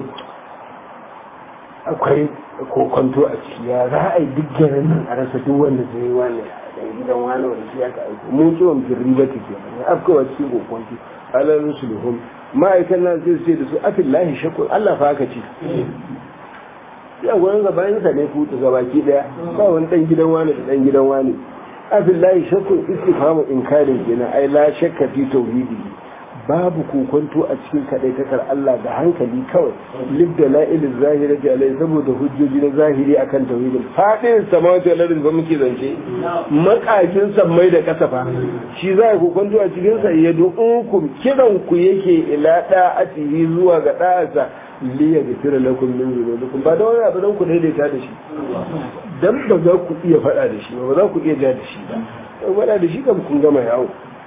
akwai ko kwanto a ciki ya za a yi duk garin nan a rasa duk wanda zai yi wannan dan gidan wani wanda shi aka aiko mun ci wa firri ba take ne afkawa cikin kokonki ala rusuluhum ma'aikan nan zai ce da su afillahi shakku Allah fa haka ce ya gwanin gabanin sa ne kuta gabaki daya ba wani dan gidan wani da dan gidan wani afillahi shakku istifhamu inkarin kenan ai la shakka fi tauhidi babu kokonto a cikin kadaitakar Allah da hankali kawai libda la'ilin zahiri da alai saboda hujjoji na zahiri akan tauhidin fadin samawati wal ardi ba muke zance makakin sammai da kasafa shi za ku kokonto a cikin sa ya du'ukum kiran ku yake ila da'atihi zuwa ga da'asa li yaghfira lakum min dhunubikum ba da wani abu dan ku daidaita da shi dan ba za ku iya fada da shi ba ba za ku iya ja da shi ba faɗa da shi kam kun gama yawo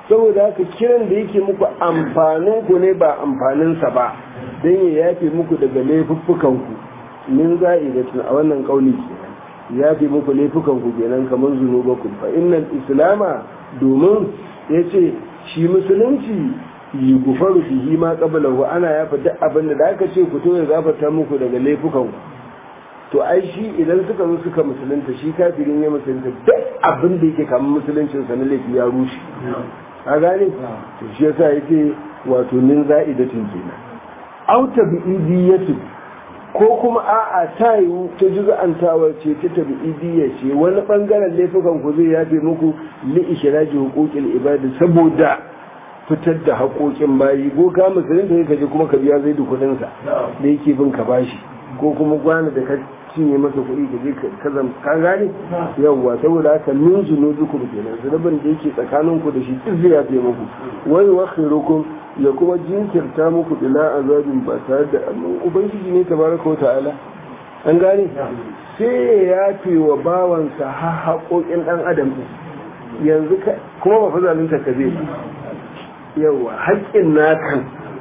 saboda haka kiran da yake muku amfanin ku ne ba amfaninsa ba don ya yafe muku daga laifuffukan ku min za'idatun a wannan kauli kenan ya fi muku laifukan ku kenan kamar zunubakum fa innal islama domin yace shi musulunci yi gufaru bihi ma qablahu ana yafa duk abin da aka ce ku to ya gafarta muku daga laifukan ku to ai shi idan suka zo suka musulunta shi kafirin ya musulunta duk abin da yake kamar musuluncin sa na laifi ya rushe a gane to shi yasa yake wato min za'idatin kenan auta bi idiyatu ko kuma a'a ta yiwu ta juz'antawar ce ta tabi'idiyya ce wani bangaren laifukan ku zai yafe muku li ishraji huquqil ibadi saboda fitar da haƙoƙin bayi ko ka musulun da kaje kuma ka biya zai da kuɗin sa da yake bin ka bashi ko kuma gwana da ka cinye masa kuɗi ka je ka zam ka gane yawwa saboda haka min zunubikum kenan zunubin da yake tsakanin ku da shi duk zai yafe muku wai wakhirukum ya kuma jinkirta muku ila azabin ba tare da ubangiji ne tabaraka wa ta'ala an gane sai ya yafe wa bawansa har haƙoƙin ɗan adam yanzu kuma ba fa zalunta ka zai yawa haƙƙin nakan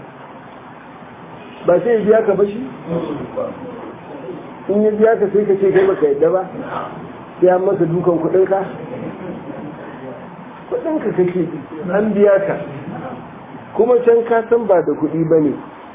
ba sai ya biya ka ba shi in ya biya ka sai ka ce kai baka yadda ba sai an masa dukan kuɗinka kuɗinka kake an biya ka kuma can ka san ba da kuɗi ba ne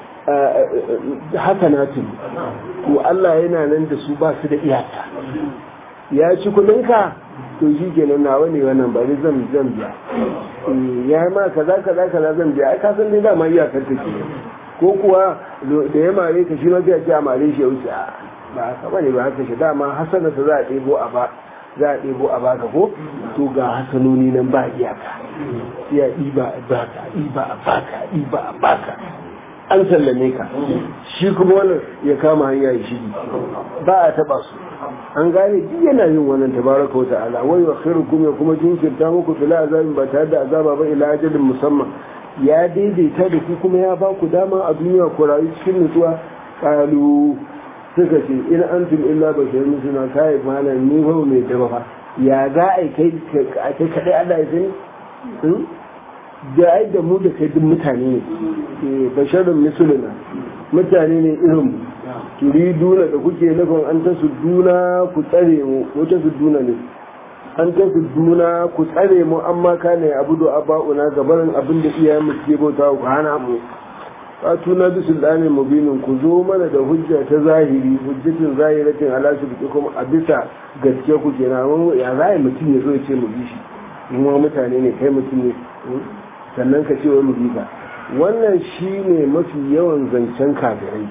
haka na tuni to Allah yana nan da su ba su da iyaka ya ci kuɗinka to shi kenan nawa ne wannan ba zan zan biya ya ma kaza kaza kaza zan biya ai ka san dai dama iyakar ta ke ko kuwa da ya mare ka shi ma zai ce a mare shi ya wuce ba haka bane ba haka shi dama hasana ta za a ɗebo a ba za a ɗebo a baka ko to ga hasanoni nan ba iyaka ya ɗiba a baka ɗiba a baka ɗiba a baka an sallame ka shi kuma wannan ya kama hanya ya shigi ba a taɓa su an gane duk yana yin wannan tabaraka wa ta'ala wai wa khairukum ya kuma jinkirta muku fila azabin ba tare da azaba ba ila ajalin musamman ya daidaita da ku kuma ya ba ku dama a duniya ku rayu cikin nutsuwa kalu suka ce in antum illa basharun suna kai malam ni ba mai daba fa ya za a kai kai kadai Allah ya sani da ai da mu da kai duk mutane ne basharun misuluna mutane ne irin turiduna da kuke nufin an ta duna ku tsare mu ko ta duna ne an ta duna ku tsare mu amma kane abudu aba'una gabanin abin da iyayen mu ke bauta ku hana mu fatu na bi sultanin mubinin ku zo mana da hujja ta zahiri hujjatin zahiratin ala su kuma a bisa gaske ku ke na ya za mutum ya zo ya ce mu bi shi in wa mutane ne kai mutum ne sannan ka ce wa mu bi ka wannan shi ne mafi yawan zancen kafirai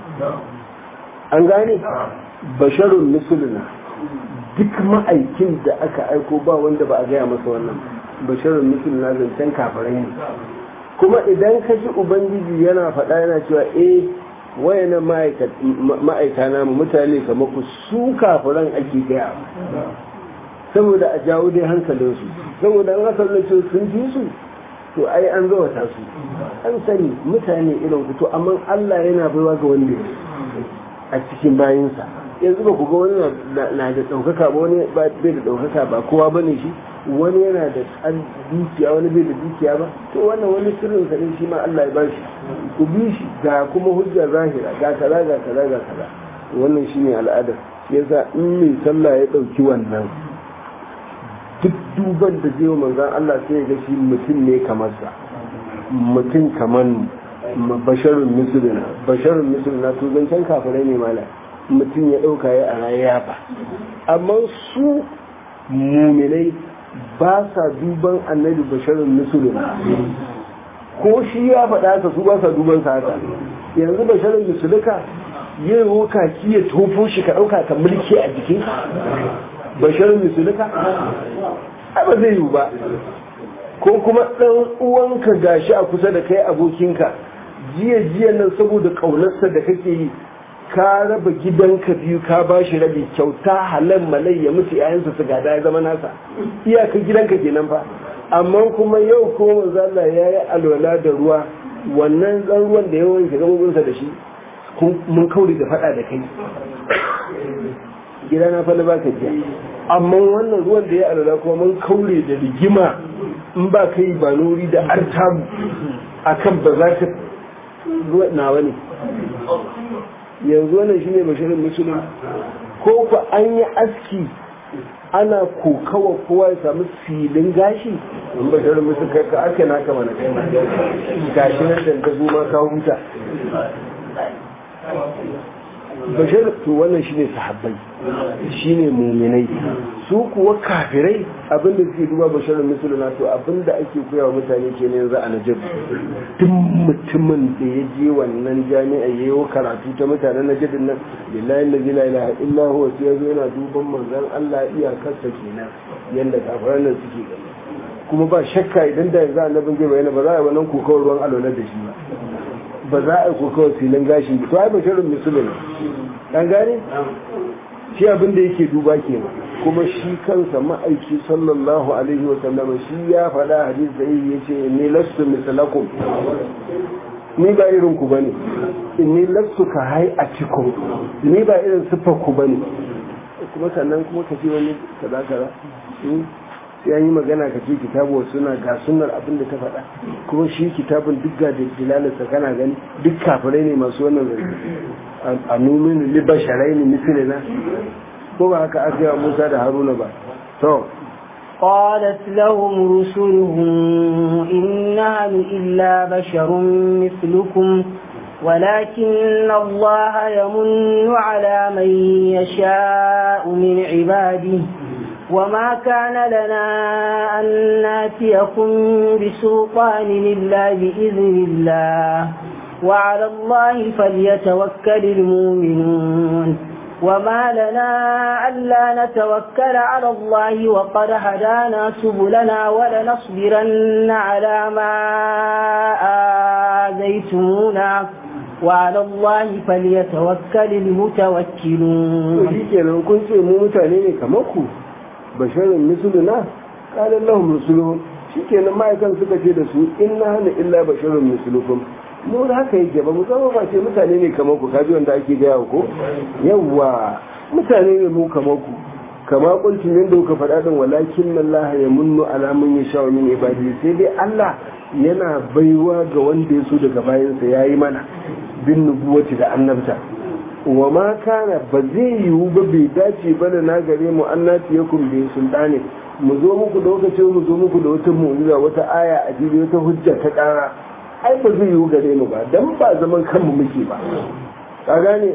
an gane basharun misulina duk ma'aikin da aka aiko ba wanda ba a gaya masa wannan basharun misulina zancen kafirai ne kuma idan ka ji ubangiji yana faɗa yana cewa eh wayannan ma'aika na mutane kamar ku su kafiran ake gaya saboda a jawo dai hankalinsu saboda an aka ce sun fi su to ai an zawata su an sani mutane irin ku to amma Allah yana baiwa ga wanda a cikin bayinsa yanzu ba ku ga wani na da ɗaukaka ba wani bai da ɗaukaka ba kowa ba ne shi wani yana da an dukiya wani bai da dukiya ba to wannan wani sirrin sa ne shi ma Allah ya bashi ku bi shi ga kuma hujja zahira ga kaza ga kaza ga kaza wannan shine al'ada yasa in mai sallah ya dauki wannan duk duban da zai manzon Allah sai ya ga shi mutum ne kamar sa mutum kamar basharun misulina basharun misulina to zancen kafirai ne mala mutum ya dauka ya a rayuwa ba amma su muminai ba sa duban annabi basharin musulun ko shi ya faɗa ka su ba sa duban sa haka yanzu basharin musulunka yin roka ki ya tofo shi ka ɗauka ka mulki a jikin basharin musulunka a ba zai yiwu ba ko kuma ɗan uwanka gashi a kusa da kai abokinka jiya jiya nan saboda ƙaunarsa da kake yi ka raba gidanka biyu ka ba shi rabi kyauta halal malai ya mutu yayansa su gada ya zama nasa iyaka gidanka kenan fa amma kuma yau ko manzo Allah ya yi alwala da ruwa wannan dan ruwan da ya wanke gabobinsa da shi mun kauri da fada da kai gidana fa na baka jiya amma wannan ruwan da ya alwala kuma mun kaure da rigima in ba kai ba nuri da artabu akan ba za ka nawa ne yanzu wannan shine bashirin musulun ko fa an yi aski ana kokawa kowa ya samu filin gashi in bashirin musulun kai ka ake naka mana kai ma gashi nan da ka zo ma ka huta bashir to wannan shine sahabbai shine muminai su kuwa kafirai abinda suke duba bashirin musuluna to abinda ake koya wa mutane ke yanzu a najib duk mutumin da ya je wannan jami'a ya yi karatu ta mutanen najibin nan billahi lazi la ilaha illa huwa sai yazo yana duban manzon Allah iyakarsa kenan yanda kafiran nan suke gani kuma ba shakka idan da yanzu annabin zai bayyana ba za a yi wannan kokawar ruwan alwalar da shi ba ba za a yi kokawar filin gashi to ai bashirin musulun an gane shi abin da yake duba ke kuma shi kansa ma'aiki sallallahu alaihi wa sallama shi ya faɗa hadis da yi yace ni lastu misalakum ni ba irin ku bane inni lastu ka hai a cikin ni ba irin siffar ku bane kuma sannan kuma ka ce wani kaza kaza sai an yi magana ka ce kitabu wa suna ga sunar abin da ta faɗa kuma shi kitabun duk ga dilalarsa kana gani duk kafirai ne masu wannan zai a numin libasharai ne misali na ko ba haka aka yi musa da haruna ba to قالت لهم رسلهم إن نحن إلا بشر مثلكم ولكن الله يمن على من يشاء من عباده وما كان لنا أن ناتيكم بسلطان إلا بإذن الله وعلى الله فليتوكل المؤمنون وما لنا ألا نتوكل على الله وقد هدانا سبلنا ولنصبرن على ما آذيتمونا وعلى الله فليتوكل المتوكلون shi kenan kun ce mu mutane ne kamar ku basharin misuluna kalan lahum rusuluhum shi kenan ma'aikan suka ce da su inna hana illa basharun misulukum mu da haka yake ba mu zama ba ce mutane ne kamar ku kaji wanda ake gaya ko yawwa mutane ne mu kamar ku kama kuncin yadda kuka faɗa din walakin Allah ya munnu ala man yasha min ibadi sai dai Allah yana baiwa ga wanda ya so daga bayansa yayi mana bin nubuwati da annabta wa ma kana ba zai yiwu ba bai dace ba da na gare mu annati yakum bi sultani mu zo muku da wata mu zo muku da wata mu'jiza wata aya a jiri wata hujja ta kara ai ba zai yiwu gare mu ba dan ba zaman kanmu muke ba ka gane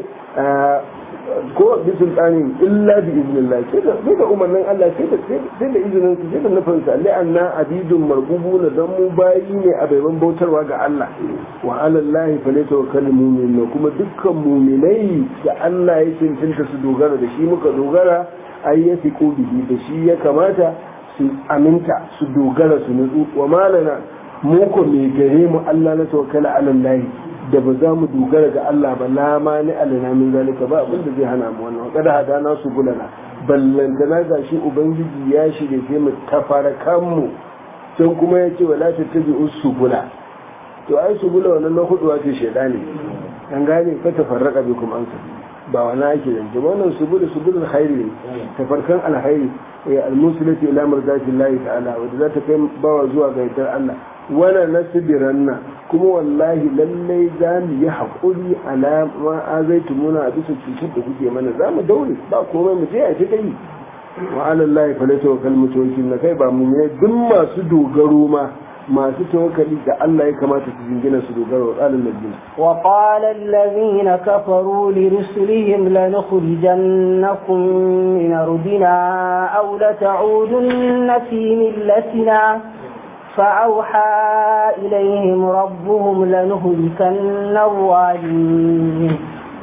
ko bi sultani illa bi iznillah sai da sai da umarnin Allah sai da sai da izinin sai da nufin sa li'anna abidun marbubuna dan mu bayi ne a baiban bautarwa ga Allah wa ala Allah fa tawakkal mu'minun kuma dukkan mu'minai da Allah ya cancanta su dogara da shi muka dogara ai ya fi bihi da shi ya kamata su aminta su dogara su nutsu wa malana mu ko me gare mu Allah na tawakkala ala Allah da ba za mu dogara ga Allah ba la ma ni alana min zalika ba abin da zai hana mu wannan kada hadana su bulana ballantana ga shi ubangiji ya shirye sai mu tafara kanmu can kuma ya ce wala ta tabi usubula to ai subula wannan na hudu wace shedani an gane ka tafarraka bi kuma ansa ba wani ake yanke wannan subula subulul khairi ne tafarkan alkhairi ya almusilati ila mardatillahi ta'ala wanda za ta kai bawa zuwa ga yardar Allah wala nasibiranna kuma wallahi lallai za mu yi haƙuri alama azaitu muna a bisa cutar da kuke mana za mu daure ba komai mu je a ci kai wa alallahi fa laysa wakal mutawakkil na kai ba mu ne duk masu dogaro ma masu tawakkali da Allah ya kamata su jingina su dogaro wa qala allazina wa qala allazina kafaru li rusulihim lanukhrijannakum min ardina aw la ta'udunna fi millatina فأوحى إليهم ربهم لنهلكن الظالمين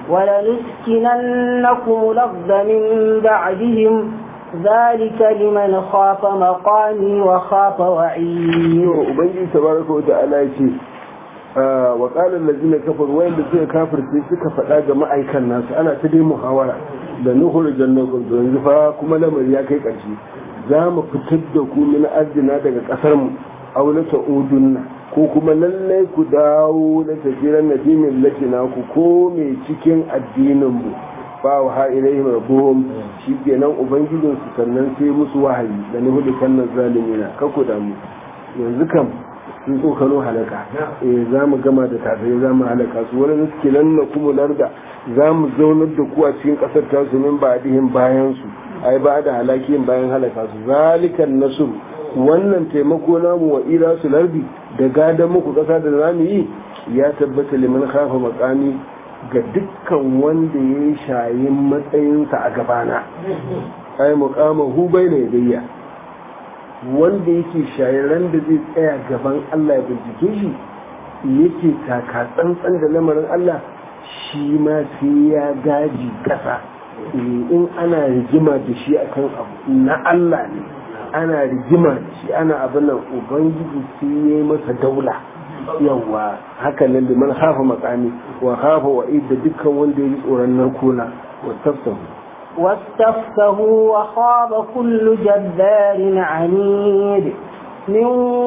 ولنسكننكم الأرض من بعدهم ذلك لمن خاف مقامي وخاف وعيد وبنجي تبارك وتعالى يقول وقال الذين كفروا وين suka kafirce suka faɗa ga ma'aikan nasu ana ta dai muhawara da nuhur jannakum to yanzu fa kuma lamari ya kai ƙarshe za mu fitar da ku min arzina daga ƙasar mu aula ta'udunna ko kuma lallai ku dawo na tafiran na dinin latina ku ko mai cikin addinin mu fa wa ha ilaihim rabbuhum shikenan ubangijin su sannan sai musu wahayi da ni hudu kan zalimina ka ku damu yanzu kam sun tsokano halaka eh za mu gama da tafiye za mu halaka su wani suke nan na kuma larda za mu zaunar da ku a cikin ƙasar tasu min ba dihin bayan su ai ba da halakiyin bayan halaka su zalikan nasru wannan taimako namu wa ila su lardi da gadon muku ƙasa da zamu yi ya tabbata liman khafa makami ga dukkan wanda ya yi shayin matsayinsa a gabana ai muqama hu bayna yadayya wanda yake shayaran da zai tsaya gaban Allah ya bincike shi yake taka tsantsan da lamarin Allah shi ma sai ya gaji kasa in ana rigima da shi akan abu na Allah ne ana rigima da shi ana abin nan ubangiji sai ya yi masa daula yawa haka nan da man hafa makami wa hafa wa da dukkan wanda ya yi tsoron narkona wa tafsahu واستفتهوا وخاب كل جبار عنيد من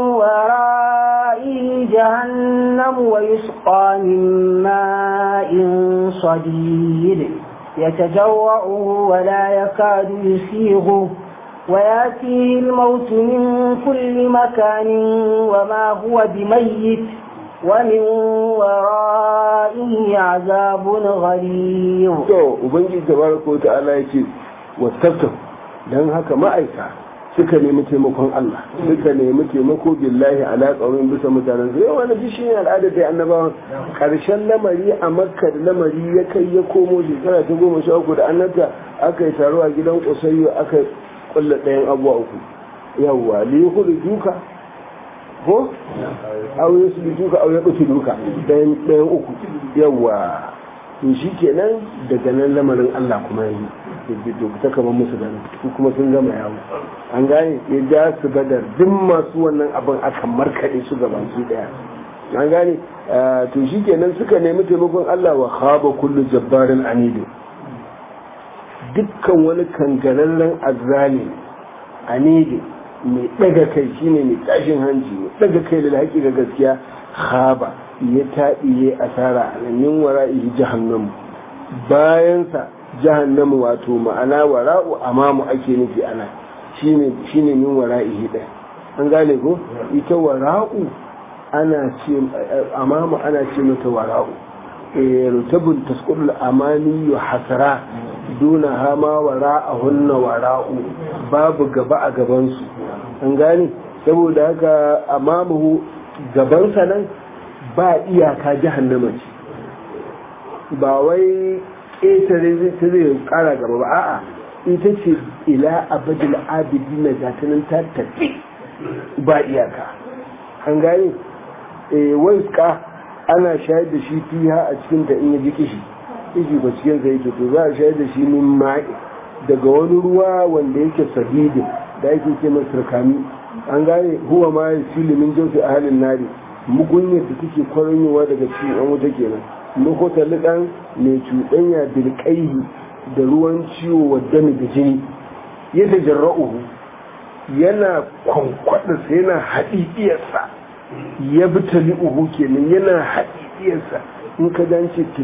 ورائه جهنم ويسقى من ماء صديد يتجوعه ولا يكاد يسيغه وياتيه الموت من كل مكان وما هو بميت ومن ورائه عذاب غليظ to ubangiji tabaraka wa ta'ala yace wastafta dan haka ma'aika suka nemi taimakon Allah suka nemi taimako billahi ala qaumin bisa mutanen zai wani ji shi al'ada da annabawan karshen lamari a makka da lamari ya kai ya komo shekara ta goma sha uku da annabta aka yi taro a gidan kusayyo aka kulla ɗayan abuwa uku yawwa li yukhri duka ko aure su duka aure ɗauki duka ɗayan ɗayan uku yawwa to shi kenan daga nan lamarin Allah kuma yi to ta kama musu gani su kuma sun gama yawo an gane ya ja su badar duk masu wannan abin aka markaɗe su gaba su ɗaya an gane to shi kenan suka nemi taimakon Allah wa khaba kullu jabbarin anidu dukkan wani kangararren azzali anidu mai daga kai shine mai tashin hanci mai daga kai da haƙi ga gaskiya khaba ya taɓi ya asara a nan min wara'ihi jahannamu bayansa jahannamu wato ma'ana wara'u amamu ake nufi ana shine shine min wara'ihi ɗaya an gane ko ita wara'u ana ce amamu ana ce mata wara'u rutabun tasqudul amani hasara duna hama wara'ahunna wara'u babu gaba a gabansu an gane saboda haka amamu gabansa nan ba iyaka jahannama ce ba wai ƙetare zai ta zai ƙara gaba ba a'a ita ce ila abadul abidi na gatanin ta tafi ba iyaka an gane wai ka ana shayar da shi fiha a cikin ta in ya ji kishi kishi ba cikin sa yake to za a shayar da shi min ma'i daga wani ruwa wanda yake sadidin da ake ce masa turkami an gane huwa ma ya fili min jauti a halin nari mugunyar da take kwaranyowa daga cikin an wuta kenan lokota liɗan mai cuɗanya bilƙaihi da ruwan ciwo wa dami da jini yadda jarra'uhu yana kwankwaɗarsa yana haɗiɗiyarsa ya bi tali'uhu kenan yana haɗiɗiyarsa in ka dance ta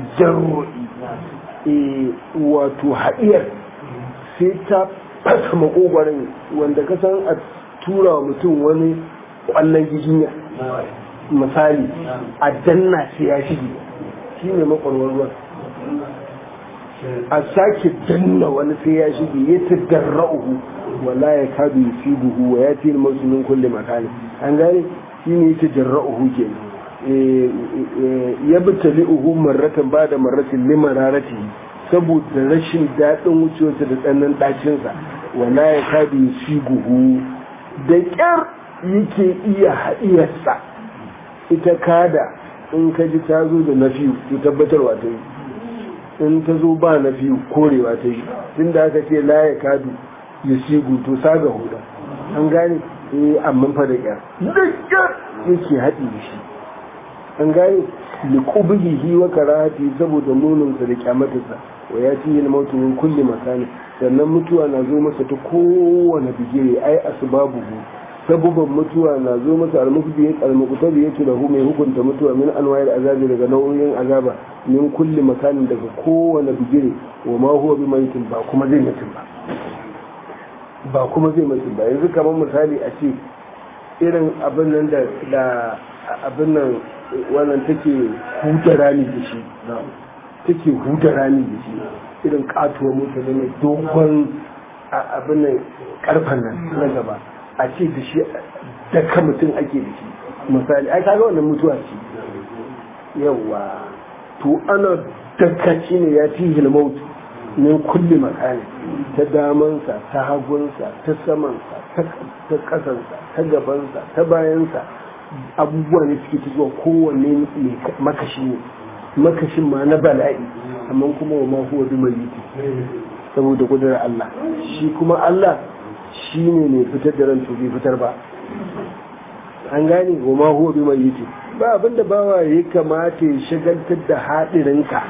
jarro'i wato haɗiyar sai ta fasa makogwarin wanda ka san a tura wa mutum wani ƙwallon giginya misali a danna sai ya shige shi ne makwarwar ruwan a sake danna wani sai ya shige ya ta darra'uhu wala ya kadu ya fi buhu wa ya fi masu min kulle makani an gane shi ne ya ta jarra'uhu ke ya bi tali'uhu marratan ba da marratin liman rarati saboda rashin daɗin wucewarsa da tsannan ɗacinsa wala ya kadu ya fi buhu da ƙyar yake iya haɗiyarsa ita kada in ka ji ta zo da nafiyu to tabbatarwa ta yi in ta zo ba nafiyu korewa ta yi tun da aka ce la ya kadu ya sigu to saga huda an gane eh amma fa da kyar da kyar yake haɗi da shi an gane liqubihi wa karahati saboda mununsa da kyamatarsa wa ya ci yin mautu min kulli makani sannan mutuwa na zo masa ta kowane bigire ai asbabuhu sabuban mutuwa na zo masa almukbi almuktabi yake lahu mai hukunta mutuwa min anwa'il azabi daga nau'in azaba min kulli makanin daga kowane bigire wa ma huwa bi maitin ba kuma zai mutum ba ba kuma zai mutum ba yanzu kamar misali a ce irin abin nan da da abin nan wannan take huta rami da shi take huta rami da shi irin katuwa mota da mai dogon abin nan karfan nan na gaba a ce da shi daka mutum ake da shi misali ai kaga wannan mutuwa ce yawa to ana daka shi ne ya fi hilmautu min kulli makani ta damansa ta hagunsa ta samansa ta kasansa ta gabansa ta bayansa abubuwa ne suke ta zuwa kowanne makashi ne makashin ma na bala'i amma kuma wa ma huwa bi mayyiti saboda kudurar Allah shi kuma Allah shi ne mai fitar da ran bai fitar ba an gane wa ma huwa bi mayyiti ba abinda bawa ya kamata ya shagaltar da haɗirinka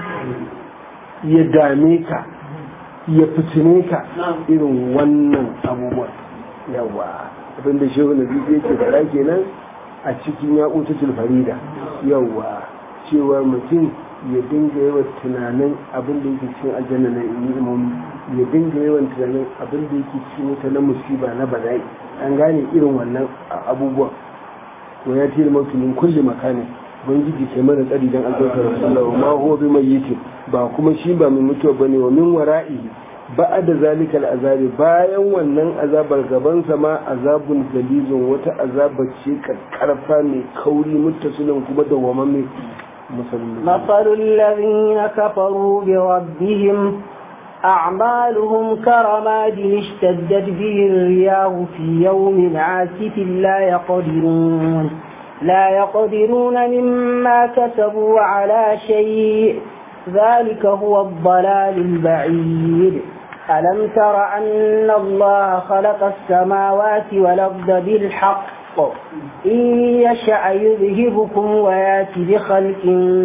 ya dame ka ya fitine ka irin wannan abubuwan yawa abinda shehu na biyu yake fara kenan a cikin yaƙutatul farida yawa cewa mutum ya dinga yawan tunanin abin da yake cikin aljanna na imomi ya dinga yawan tunanin abin da yake cikin wuta na musiba na bala'i an gane irin wannan abubuwan wa ya tiri mutu min kulli makani ubangiji kai mana tsari dan albarkar rasulullah ma huwa bi mayyitin ba kuma shi ba mai mutuwa bane wa min wara'ihi ba'da zalika al'azabi bayan wannan azabar gaban sa ma azabun galizun wata azaba ce karfa mai kauri muttasilin kuma dawwamamme مثل الذين كفروا بربهم أعمالهم كرماد اشتدت به الرياح في يوم عاسف لا يقدرون لا يقدرون مما كسبوا على شيء ذلك هو الضلال البعيد ألم تر أن الله خلق السماوات والأرض بالحق إن يشأ يذهبكم وياتي بخلق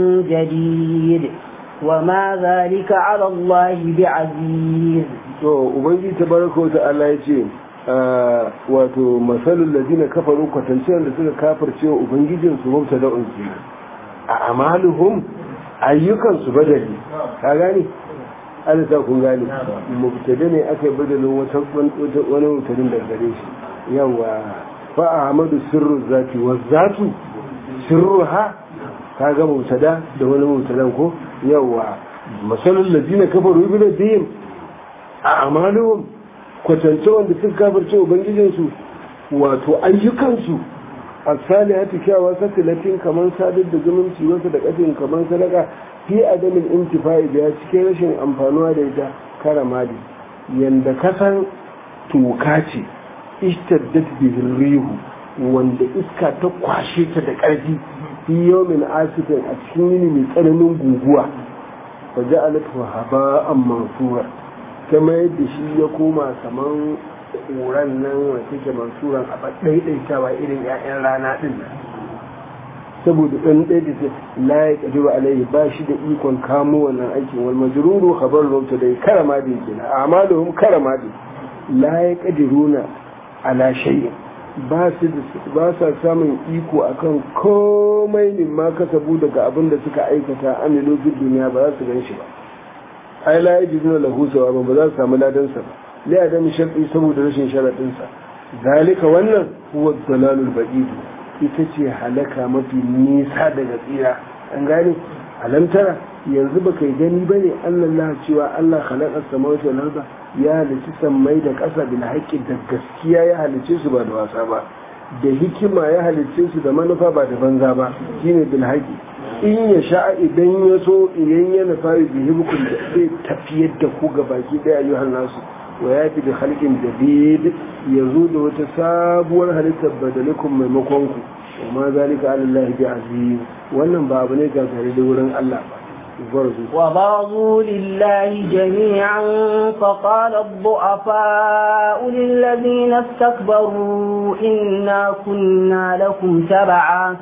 جديد وما ذلك على الله بعزيز to ubangiji tabaraka wa ta'ala yace wato masalul ladina kafaru kwatanciyar da suka kafirce wa ubangijin su mabta da unsi a amaluhum ayyukan su badali ka gani Allah ta kun gani mubtada ne aka yi badalin wata wani mutarin da gare shi yawa fa ahmadu sirru zati wa zatu sirruha ka ga mubtada da wani mubtadan ko yawa masalul ladina kafaru bi ladihim a amaluhum kwatance wanda suka kafirce ubangijinsu wato ayyukansu a salihati kyawa sakilatin kamar sadar da zumunci wasu da kafin kamar sadaka fi adamin intifa'i da ya cikin rashin amfanuwa da ita karamadi yanda kasan toka ce ishtaddat bihin rihu wanda iska ta kwashe ta da ƙarfi fi yawmin asifin a cikin yini mai tsananin guguwa fa ja'alatu haba'an mansura kama yadda shi ya koma kaman ƙuran nan wace ke mansuran a ɗaiɗaitawa irin 'ya'yan rana ɗin saboda ɗan ɗaya da ta laye ƙadiru alaihi ba shi da ikon kamo wannan aikin wal majruru khabar rauta dai karama da yake na amaluhum karama da laye ƙadiruna ala shay'in ba su ba sa samun iko akan komai ne ma kasabu daga abin da suka aikata amilu fi duniya ba za su gan shi ba ai la yajiduna lahu sawaban ba za su samu ladan sa ba li adami shar'i saboda rashin sharadin sa zalika wannan huwa dalalul ba'id ita ce halaka mafi nisa daga tsira an gane alamtara yanzu ba kai gani ba ne allah cewa allah halakar samawati wal arda ya halici sammai da ƙasa bil haƙƙi da gaskiya ya halice su ba da wasa ba da hikima ya halice su da manufa ba da banza ba shine bil haƙƙi in ya sha idan ya so idan ya nufa yi bihibukun da zai tafiyar da ku ga baki ɗaya ayyuhan nasu wa ya fi da halkin jadid ya zo da wata sabuwar halittar badalikun maimakon ku wa ma zalika ala bi aziz wannan ba abu ne gagare da wurin Allah ba وبرزوا لله جميعا فقال الضعفاء للذين استكبروا إنا كنا لكم تبعا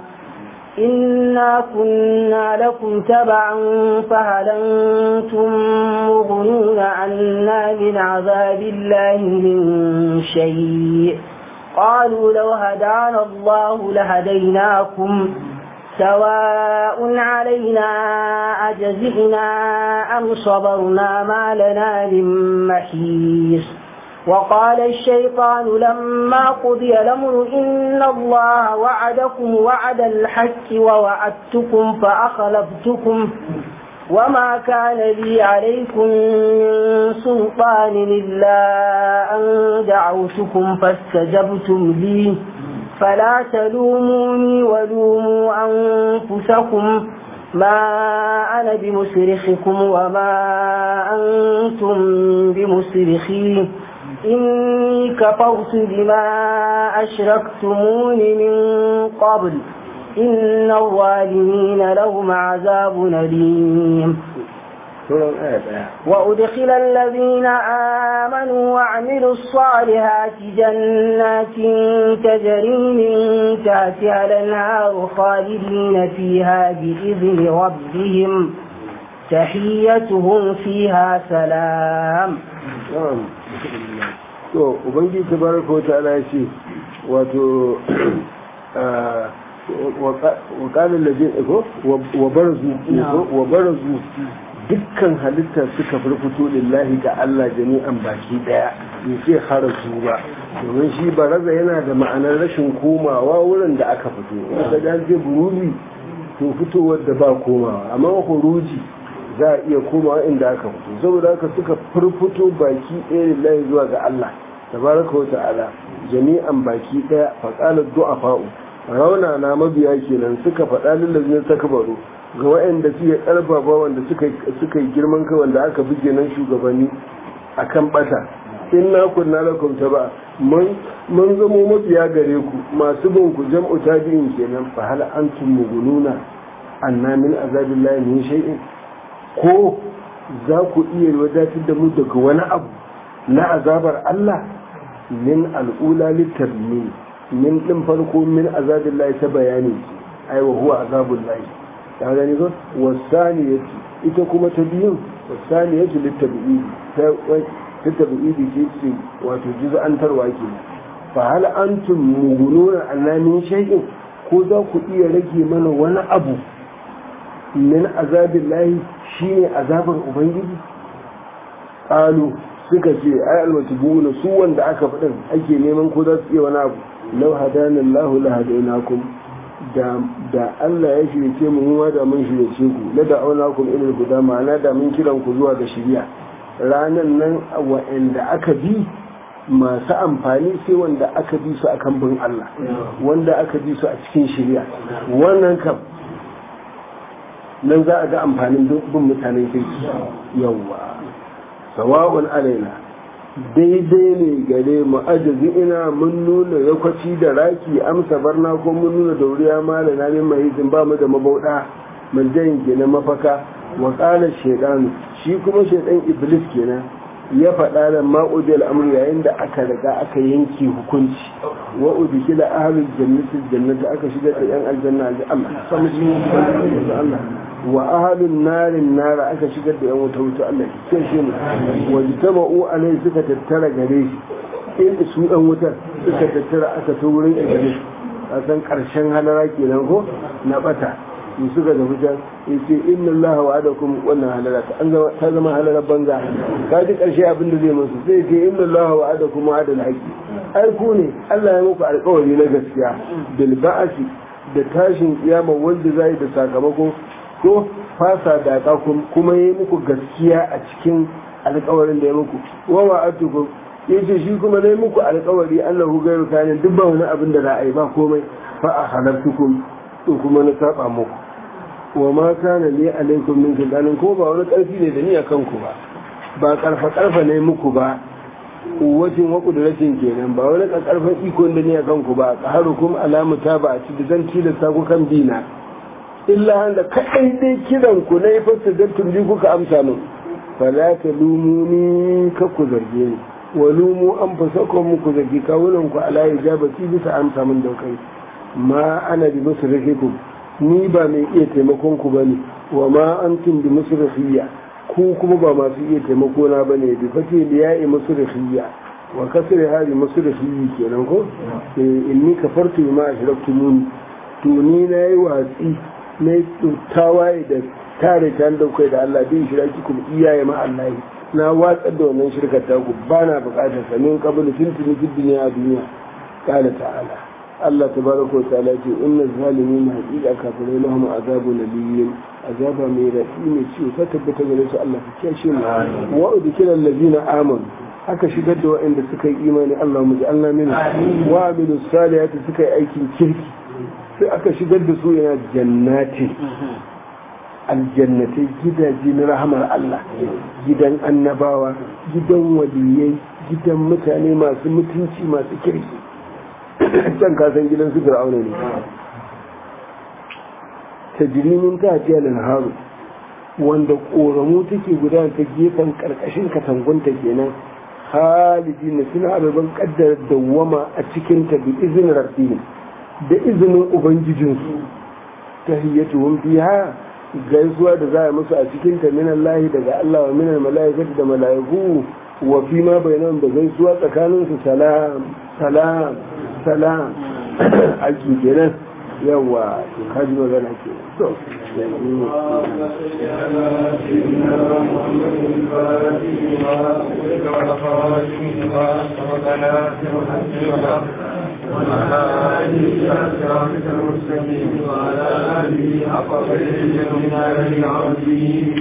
إنا كنا لكم تبعا فهل أنتم مغنون عنا من عذاب الله من شيء قالوا لو هدانا الله لهديناكم سواء علينا أجزئنا أم صبرنا ما لنا من محيص وقال الشيطان لما قضي الأمر إن الله وعدكم وعد الحق ووعدتكم فأخلفتكم وما كان لي عليكم من سلطان إلا أن دعوتكم فاستجبتم لي فلا تلوموني ولوموا أنفسكم ما أنا بمصرخكم وما أنتم بمصرخي إني كفرت بما أشركتمون من قبل إن الظالمين لهم عذاب أليم وأدخل الذين آمنوا وعملوا الصالحات جنات تجري من تحتها الأنهار خالدين فيها بإذن ربهم تحيتهم فيها سلام to ubangiji tabaraka wata'ala ya ce wato وقال الذين وبرزوا وبرزوا dukkan halitta suka furfuto lillahi ga Allah jami'an baki daya bai ce harasu ba domin shi baraza yana da ma'anar rashin komawa wurin da aka fito wanda da ce buruzi to fitowar da ba komawa amma huruji za a iya komawa inda aka fito saboda haka suka furfuto baki ɗaya lillahi zuwa ga Allah tabaraka wa ta'ala jami'an baki daya faqalat du'afa'u rauna na mabiya kenan suka faɗa lillazin takbaru ga waɗanda suke ƙarfafa wanda suka yi girman kai wanda aka buge nan shugabanni a kan ɓata in na kunna lakum ta ba mun zamo mafiya gare ku masu bin ku jam'u tabi'in kenan fa hal antum mugununa anna min azabillahi min shay'in ko za ku iya wadatar da mu daga wani abu na azabar Allah min al'ula litarmi min din farko min azabillahi ta bayani ai wa huwa azabullahi ta gani zo wasani yace ita kuma ta biyun wasani yace littabi'i ta littabi'i ce ce wato juz'antarwa ke fa hal antum mugununa annamin shay'in ko za ku iya rage mana wani abu min azabillahi shine azabar ubangiji qalu suka ce ai almatubuna su wanda aka faɗin ake neman ko za su iya wani abu law hadana Allahu la hadainakum da da Allah ya shirye mu mu da mun shirye ku la da auna kum ila guda ma'ana da mun kiran ku zuwa ga shiriya ranan nan wa'anda aka bi masu amfani sai wanda aka bi su akan bin Allah wanda aka bi su a cikin shiriya wannan kam nan za a ga amfanin bin mutanen kirki yawwa sawa'un alaina daidai ne gare mu ajazi ina mun nuna yakwaci da raki amsa barna ko mun nuna dauriya mala na min mahizin ba mu da mabauda maljayin kenan mafaka wa qala shaytan shi kuma shaytan iblis kenan ya faɗa da ma'udi al'amur yayin da aka riga aka yanke hukunci wa udkila ahlul jannati jannati aka shigar da yan aljanna da Allah samu shi Allah wa ahlun narin nara aka shigar da yan wuta wuta Allah ke shi mu wa jitama'u alai suka tattara gare shi in su dan wutar suka tattara aka to wurin iblis a san karshen halara kenan ko na bata in suka da wutar ya ce inna Allah wa adakum wannan halara ta zama halarar banza ka ji karshe abin da zai musu sai ce inna Allah wa adakum wa adal haqi ai ku ne Allah ya muku alƙawari na gaskiya bil ba'asi da tashin kiyama wanda zai da sakamako ko fasa da kuma yi muku gaskiya a cikin alkawarin da ya muku wa wa'atukum yace shi kuma dai muku alkawari Allahu gairu kanin duk ba wani abin da za a yi ba komai fa a halartukum to kuma na saba muku wa ma kana li alaikum min sultanin ko ba wani karfi ne da ni akan ku ba ba karfa karfa ne muku ba kuwacin wa kudratin kenan ba wani karfan iko da ni akan ku ba qaharukum alamu ta ba a ci da zan tilasta ku kan dina illa handa kaɗai dai kiran ku na yi fasta dattun ji kuka amsa min fala ta lumuni ka ku zarge ni wa lumu an fasa ko muku zargi kawunan ku ala ya ja baki bisa amsa min daukai ma ana bi musu ku ni ba mai iya taimakon ku bane wa ma antum bi musu ku kuma ba masu iya taimako na bane bi fate liya'i musu wa kasri hadi musu kenan ko inni kafartu ma ashraktumuni to ni na yi watsi na tawaye da tare ta da kai da Allah bin shi raki kuma iyaye ma Allah na watsar da wannan shirkar taku ba na bukatar sa min qablu tuntuni fi dunya a duniya qala ta'ala Allah tabaraka wa ta'ala ce inna zalimin haqiqa kafirai lahum azabun nabiyyin azaba mai rafi mai ciwo ta tabbata gare su Allah ka kiyashe mu wa udkila allazina amanu aka shigar da waɗanda suka yi imani Allah mu ji Allah mina wa amilu salihati suka yi aikin kirki sai aka shigar da su yana jannati aljannatai gidaje na rahamar Allah gidan annabawa gidan waliyai gidan mutane masu mutunci masu kirki can kasan gidan su fir'auna ne ta jirimin ta hajiya haru wanda ƙoramu take gudana ta gefen ƙarƙashin katangunta kenan halidi na suna ababen ƙaddar dawwama a cikin ta bi izinin rabbihim da izinin ubangijinsu ta hiyyatuhum biha gaisuwa da za a musu a cikin ta minan lahi daga Allah wa minan mala'ikatu da mala'iku wa fi ma bayanan da gaisuwa tsakanin su salam salam salam aiki kenan yawa to kaji magana ke to وعلى آله وصحبه المستقيم وعلى آله حق من العظيم